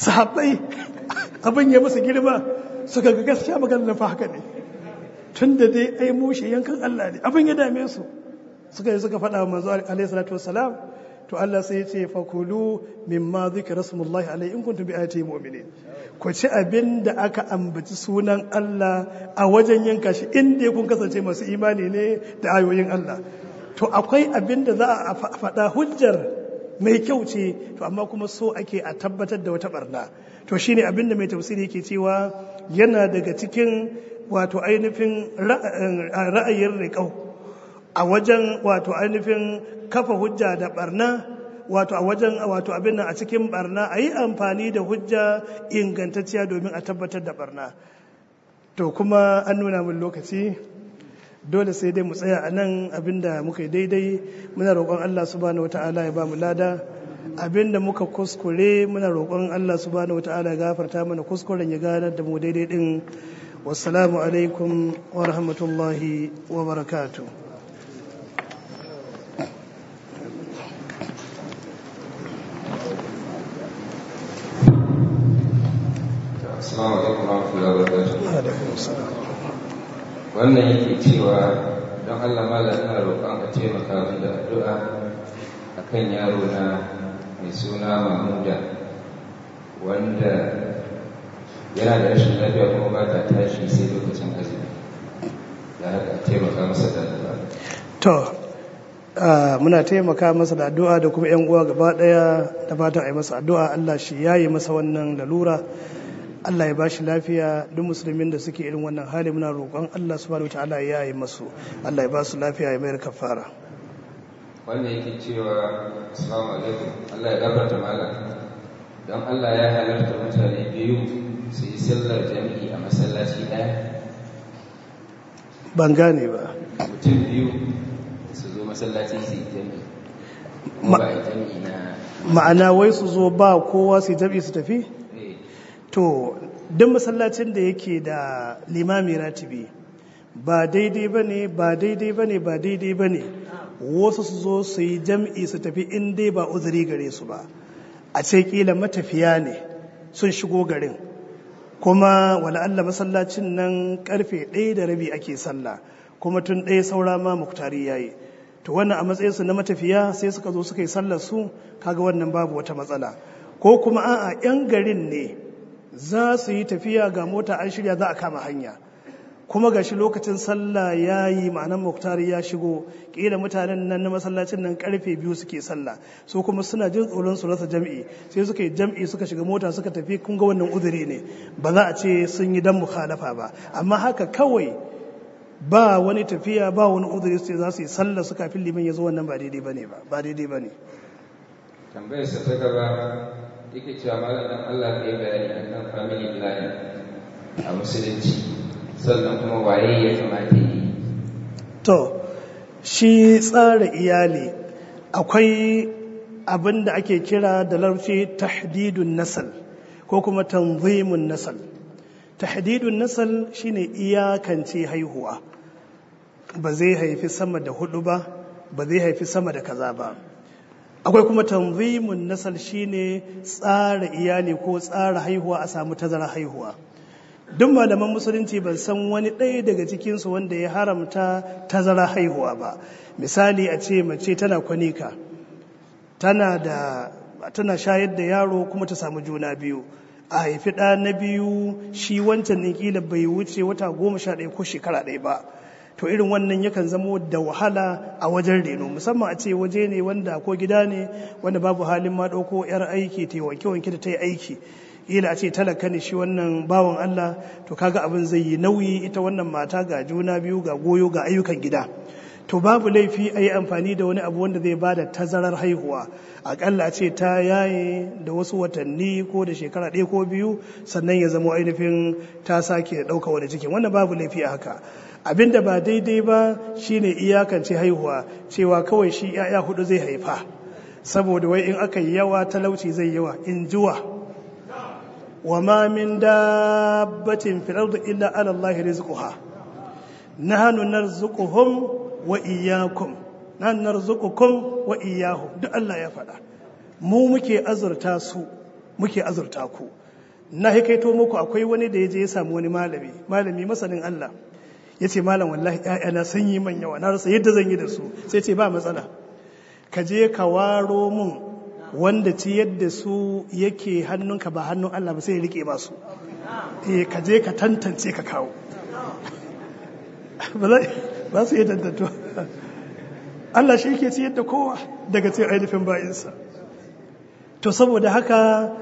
sahabbai abin ya musu girma suka ga gaskiya magana fa haka ne tun da dai ai mushe yankan Allah ne abin ya dame su suka yi suka faɗa wa manzo alaihi salatu wassalam to Allah sai ya ce fakulu mimma zikra rasulullahi alaihi in kuntum bi ayati mu'minin ku ci abin da aka ambaci sunan Allah a wajen yanka shi inda kun kasance masu imani ne da ayoyin Allah to akwai abin da za a faɗa hujjar mai kyau ce to amma kuma so ake a tabbatar da wata barna to shine abin da mai tafsiri yake cewa yana daga cikin wato ainihin ra'ayin riƙau a wajen wato ainihin kafa hujja da barna wato a wajen wato abin nan a cikin barna a yi amfani da hujja ingantacciya domin a tabbatar da barna to kuma an nuna min lokaci dole sai dai mu tsaya a nan abinda muka yi daidai muna roƙon Allah subhanahu wata'ala ya ba mu lada abinda muka kuskure muna roƙon Allah subhanahu wata'ala ya gafarta mana kuskuren ya ganar da mu daidai din wassalamu alaikum wa rahmatullahi wa barakatuh Assalamu alaikum warahmatullahi wabarakatuh. alaikum assalam Wannan yake cewa don Allah malam ina roƙon a taimaka min da addu'a akan yaro na mai suna Mahmuda wanda yana da rashin lafiya kuma ba ta tashi sai lokacin azumi. Da haka a taimaka masa da addu'a. to ah, muna taimaka masa da addu'a da kuma yan uwa gaba daya da fatan a yi masa addu'a Allah shi yayi masa wannan lalura Allah ya bashi lafiya duk musulmin da suke irin wannan hali muna roƙon Allah subhanahu wataala ya yi masu Allah ya ba su lafiya ya mayar kafara Wannan yake cewa Assalamu alaikum Allah ya gafarta malam. Don Allah ya halarta mutane biyu su yi sallar jami'i a masallaci ɗaya. ban gane ba mutum biyu su zo masallaci su yi jami'i kuma ba a yi jami'i na ma'ana wai su zo ba kowa su jabi su tafi eh, to duk masallacin da yake da limami ratibi ba daidai ba ne ba daidai ba ne ba daidai ba ne wasu su zo su yi jam'i su tafi in dai ba uzuri gare su ba a ce kila matafiya ne sun shigo garin kuma wala Allah masallacin nan karfe ɗaya da rabi ake sallah kuma tun ɗaya saura ma muktari yayi to wannan a matsayinsu na matafiya sai suka zo suka yi sallar su kaga wannan babu wata matsala ko kuma a'a 'yan garin ne za su yi tafiya ga mota an shirya za a kama hanya kuma ga shi lokacin sallah ya yi ma'anan muktari ya shigo ƙila mutanen nan na masallacin nan karfe biyu suke sallah so kuma suna jin tsoron su rasa jam'i sai suka yi jam'i suka shiga mota suka tafi kun ga wannan uzuri ne ba za a ce sun yi dan mukhalafa ba amma haka kawai ba wani tafiya ba wani uzuri sai za su yi sallah su kafin liman ya zo wannan ba daidai bane ba ba daidai bane tambayar sa ta gaba yake cewa malam dan Allah ka yi bayani akan family planning a musulunci sannan kuma waye ya kamata yi to shi tsara iyali akwai abin da ake kira da larabci tahdidun nasal ko kuma tanzimun nasal tahdidun nasal shine iyakance haihuwa ba zai haifi sama da hudu ba ba zai haifi sama da kaza ba akwai kuma tanzimun nasal shine tsara iyali ko tsara haihuwa a samu tazara haihuwa duk malaman musulunci ban san wani ɗaya daga cikinsu wanda ya haramta tazara haihuwa ba misali a ce mace tana kwanika tana da tana shayar da yaro kuma ta samu juna biyu a haifi ɗa na biyu shi wancan ɗin ƙila bai wuce wata goma sha ɗaya ko shekara ɗaya ba to irin wannan yakan zamo da wahala a wajen reno musamman a ce waje ne wanda ko gida ne wanda babu halin ma ɗauko 'yar aiki ta yi wanke-wanke da ta yi aiki ila a ce talaka ne shi wannan bawan Allah to kaga abin zai yi nauyi ita wannan mata ga juna biyu ga goyo ga ayyukan gida to babu laifi a yi amfani da wani abu wanda zai bada tazarar haihuwa akalla a ce ta yaye da wasu watanni ko da shekara ɗaya ko biyu sannan ya zama ainihin ta sake ɗauka wani cikin wannan babu laifi a haka abin da ba daidai ba shine iyakance haihuwa cewa kawai shi 'ya'ya hudu zai haifa saboda wai in aka yi yawa talauci zai yawa in jiwa وما من دابة في الأرض إلا على الله رزقها نحن نرزقهم وإياكم نحن نرزقكم وإياهم duk Allah ya faɗa mu muke azurta su muke azurta ku na hikaito muku akwai wani da ya je ya samu wani malami malami masanin Allah ya ce malam wallahi ‘ya'yana sun yi man yawa na rasa yadda zan yi da su sai ce ba matsala ka je ka waro mun wanda ci yadda su yake hannunka ba hannun Allah ba sai ya rike masu eh ka je ka tantance ka kawo ba su iya tantanto Allah shi yake ci yadda kowa daga cikin ainihin bayinsa to saboda haka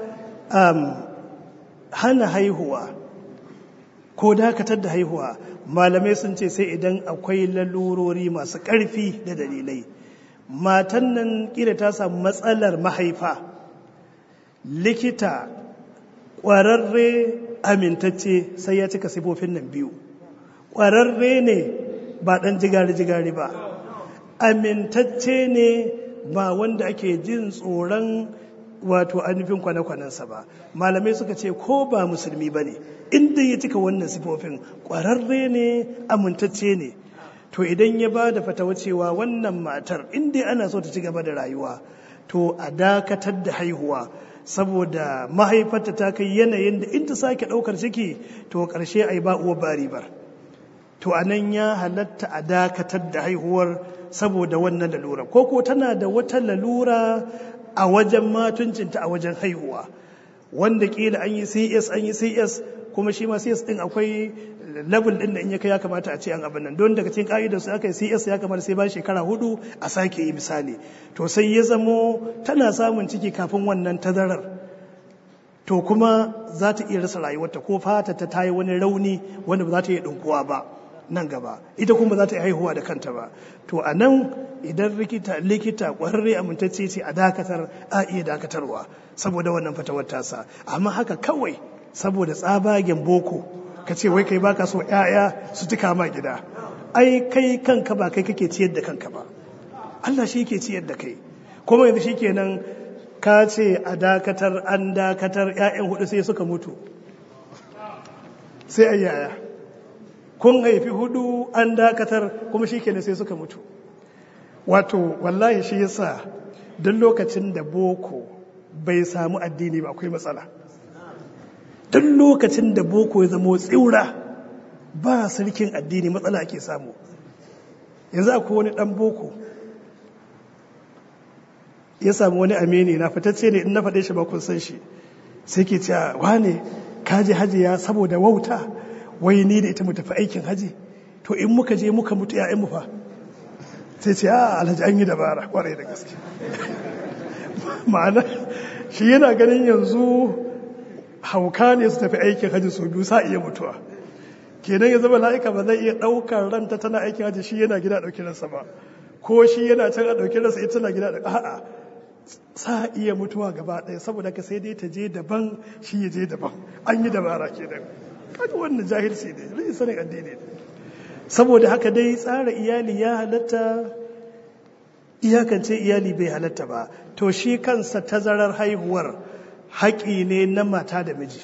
hana haihuwa ko dakatar da haihuwa malamai sun ce sai idan akwai lalurori masu ƙarfi da dalilai matan nan kila ta samu matsalar mahaifa likita ƙwararre amintacce sai ya cika sifofin nan biyu ƙwararre ne ba ɗan jigari-jigari ba amintacce ne ba wanda ake jin tsoron wato ainihin kwane-kwanensa ba malamai suka ce ko ba musulmi ba ne inda ya cika wannan sifofin ƙwararre ne amintacce ne to idan ya ba da fatawa cewa wannan matar inda ana so ta ci gaba da rayuwa to a dakatar da haihuwa saboda mahaifarta ta kai yanayin da in ta sake ɗaukar ciki to ƙarshe a yi ba uwa bari bar to a nan ya halatta a dakatar da haihuwar saboda wannan lalura ko ko tana da wata lalura a wajen matuncinta a wajen haihuwa wanda kila an yi cs an yi cs kuma shi ma cs din akwai level din da in ya kai ya kamata a ce an abin nan don daga cikin ka'idar su aka yi cs ya kamata sai bayan shekara hudu a sake yi misali to sai ya zamo tana samun ciki kafin wannan tazarar to kuma za ta iya rasa rayuwarta ko fata ta tayi wani rauni wanda ba za ta iya ɗinkuwa ba nan gaba ita kuma za ta yi haihuwa da kanta ba to a nan idan likita likita ƙwararre amintacce ce a dakatar a iya dakatarwa saboda wannan fatawar tasa amma haka kawai saboda tsabagen boko ka ce wai kai baka so ƴaƴa su tuka ma gida ai kai kanka ba kai kake ciyar da kanka ba Allah shi ke ciyar da kai kuma yanzu shikenan ka ce a dakatar an dakatar ƴaƴan hudu sai suka mutu sai ayyaya kun haifi hudu an dakatar kuma shi kenan sai suka mutu wato wallahi shi yasa duk lokacin da boko bai samu addini ba akwai matsala duk lokacin da boko ya zama tsiura ba sarkin addini matsala ake samu yanzu akwai wani dan boko ya samu wani amini na fitacce ne in na faɗe shi ba kun san shi sai ke cewa wane kaji hajiya saboda wauta wai ni da ita mu tafi aikin haji to in muka je muka mutu mu fa sai ce a alhaji an yi dabara kwarai da gaske ma'ana shi yana ganin yanzu hauka ne su tafi aikin haji sau biyu sa iya mutuwa kenan ya zama la'ika ba zai iya ɗaukar ranta tana aikin haji shi yana gida ɗauki ransa ba ko shi yana can a ɗauki ransa ita tana gida a'a sa iya mutuwa gaba ɗaya saboda ka sai dai ta je daban shi ya je daban an yi dabara kenan kaji wannan jahilci ne rashin sanin addini ne saboda haka dai tsara iyali ya halatta iyakance iyali bai halatta ba to shi kansa tazarar haihuwar haƙi ne na mata da miji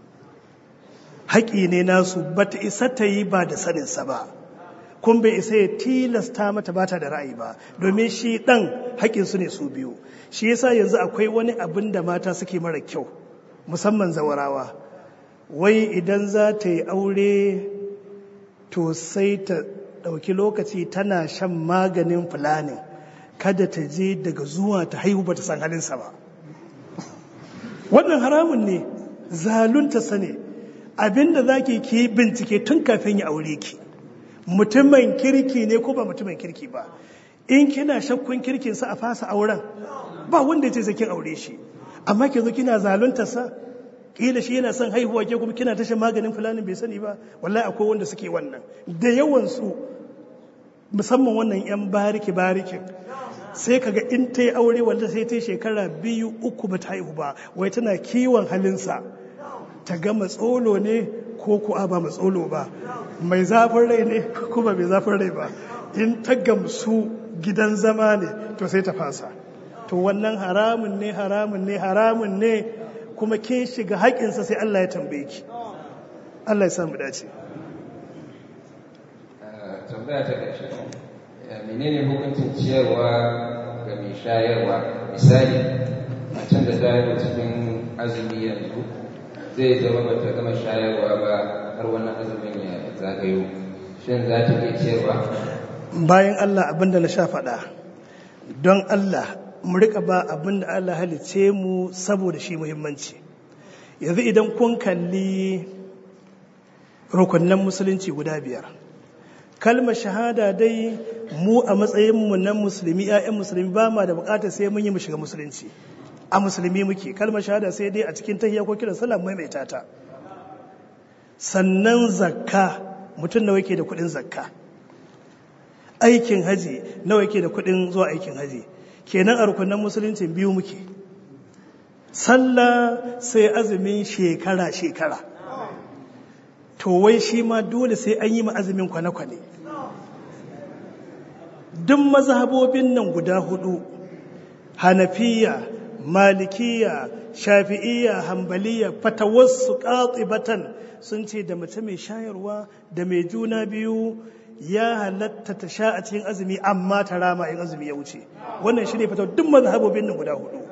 haƙi ne nasu bata isa ta yi ba da saninsa ba kun bai isa ya tilasta mata bata da ra'ayi ba domin shi ɗan haƙinsu ne su biyu shi yasa yanzu akwai wani abin da mata suke mara kyau musamman zawarawa wai idan za ta yi aure to sai ta ɗauki lokaci tana shan maganin fulani kada ta je daga zuwa ta haihu ba ta san halinsa ba wannan haramun ne zalunta sane abinda za ki ki bincike tun kafin ya aure ki mutumin kirki ne ko ba mutumin kirki ba in kina shakkun kirkinsa a fasa auren ba wanda ya ce sai kin aure shi amma ki zo kina zalunta sa kila shi yana son haihuwa ke kuma kina tashin maganin fulanin bai sani ba wallahi akwai wanda suke wannan da yawan su musamman wannan yan bariki barikin sai kaga in ta yi aure wanda sai ta yi shekara biyu uku ba ta haihu ba wai tana kiwon halinsa ta ga matsolo ne ko kuwa ba matsolo ba mai zafin rai ne ko ba mai zafin rai ba in ta gamsu gidan zama ne to sai ta fasa to wannan haramun ne haramun ne haramun ne kuma ke shiga haƙinsa sai Allah ya tambaye ki Allah ya samu dace tambaya ta ƙarshe menene hukuncin ciyarwa ga mai shayarwa misali macen da ta yi cikin azumi yanzu zai zama ba ta gama shayarwa ba har wannan azumin ya zagayo shin za ta iya ciyarwa bayan Allah abinda na sha faɗa don Allah mu rika ba abinda Allah halice mu saboda shi muhimmanci yanzu idan kun kalli rukunan musulunci guda biyar kalmar shahada dai mu a matsayinmu na musulmi 'ya'yan musulmi ba ma da bukatar sai mun yi mu shiga musulunci a musulmi muke kalmar shahada sai dai a cikin tahiyya ko kiran sallah maimaita ta sannan zakka mutum nawa yake da kudin zakka aikin haji nawa yake da kudin zuwa aikin haji kenan a rukunan musulunci biyu muke sallah sai azumin shekara shekara to wai shi ma dole sai an yi ma azumin kwane-kwane duk mazhabobin nan guda hudu hanafiya malikiya shafi'iyya hambaliya fatawarsu batan sun ce da mace mai shayarwa da mai juna biyu ya halatta ta sha a cikin azumi amma ta rama in azumi ya wuce wannan shi ne fatawar duk mazhabobin nan guda hudu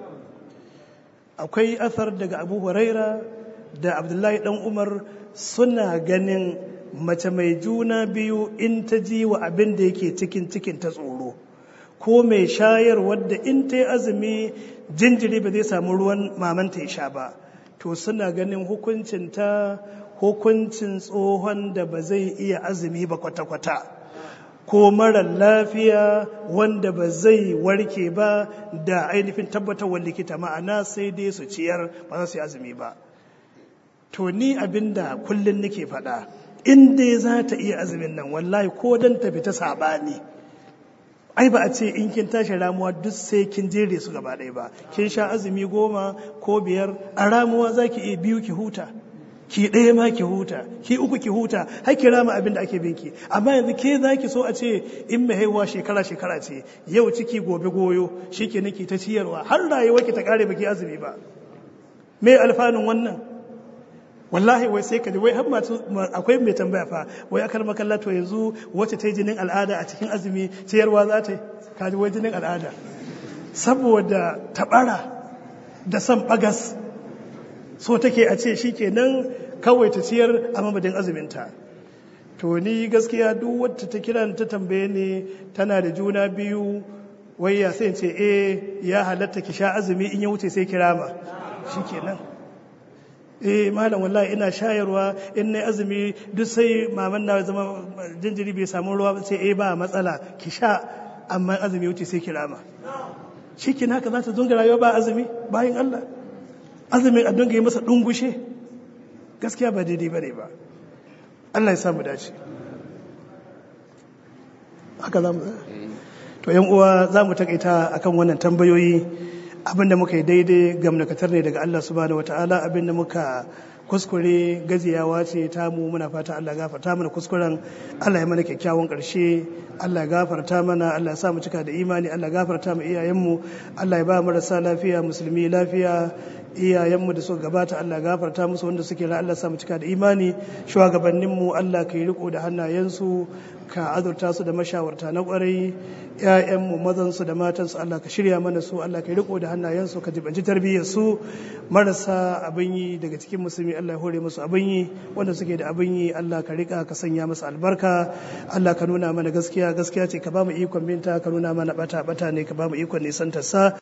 akwai athar daga abu huraira da abdullahi dan umar suna ganin mace mai juna biyu in ta ji wa abin da yake cikin cikin ta tsoro ko mai shayar wadda in ta yi azumi jinjiri ba zai samu ruwan mamanta ya sha ba to suna ganin hukuncin ta hukuncin tsohon da ba zai iya azumi ba kwata-kwata ko mara lafiya wanda ba zai warke ba da ainihin tabbatarwar likita ma'ana sai dai su ciyar ba za su yi azumi ba to ni abinda kullum nake faɗa in dai za ta iya azumin nan wallahi ko dan ta fita saɓani ai ba a ce in kin tashi ramuwa duk sai kin jere su gaba ɗaya ba kin sha azumi goma ko biyar a ramuwa za ki iya biyu ki huta ki ɗaya ma ki huta ki uku ki huta har ki rama abin da ake binki amma yanzu ke za ki so a ce in mai haihuwa shekara shekara ce yau ciki gobe goyo shi ke ki ta ciyarwa har rayuwa ki ta kare baki azumi ba me alfanun wannan wallahi wai sai ka ji wai har masu akwai mai tambaya fa wai akar makalla to yanzu wacce ta yi jinin al'ada a cikin azumi ciyarwa za ta yi ka ji wai jinin al'ada saboda tabara da son bagas so take a ce shi kenan kawai ta ciyar a mamadin azuminta to ni gaskiya duk wadda ta kira ta tambaye ne tana da juna biyu wai ya sai ce eh ya halatta ki sha azumi in ya wuce sai kirama shi kenan eh malam wallahi ina shayarwa in na azumi duk sai maman na zama jinjiri bai samu ruwa sai eh ba matsala ki sha amma azumi wuce sai kirama shi kenan haka za ta zunga rayuwa ba azumi bayan Allah azumin a dinga yi masa dungushe gaskiya ba daidai bane ba Allah ya samu dace haka za mu to yan uwa za mu takaita akan wannan tambayoyi abinda muka yi daidai gamnakatar ne daga Allah subhanahu wataala abinda muka kuskure gajiyawa ce ta mu muna fata Allah gafarta mana kuskuren Allah ya mana kyakkyawan ƙarshe Allah ya gafarta mana Allah ya sa mu cika da imani Allah ya gafarta mu iyayenmu Allah ya ba marasa lafiya musulmi lafiya iyayenmu da suka gabata Allah ya gafarta musu wanda suke ra Allah ya sa mu cika da imani shugabanninmu Allah ka yi riko da hannayensu ka azurta su da mashawarta na kwarai ‘ya'yanmu mazansu da matansu Allah ka shirya mana su Allah ka riko da hannayensu ka jibanci tarbiyyar su marasa abin yi daga cikin musulmi Allah ya hore musu abin yi wanda suke da abin yi Allah ka rika ka sanya musu albarka Allah ka nuna mana gaskiya gaskiya ce ka ba mu ikon binta ka nuna mana bata bata ne ka ba mu ikon nisan sa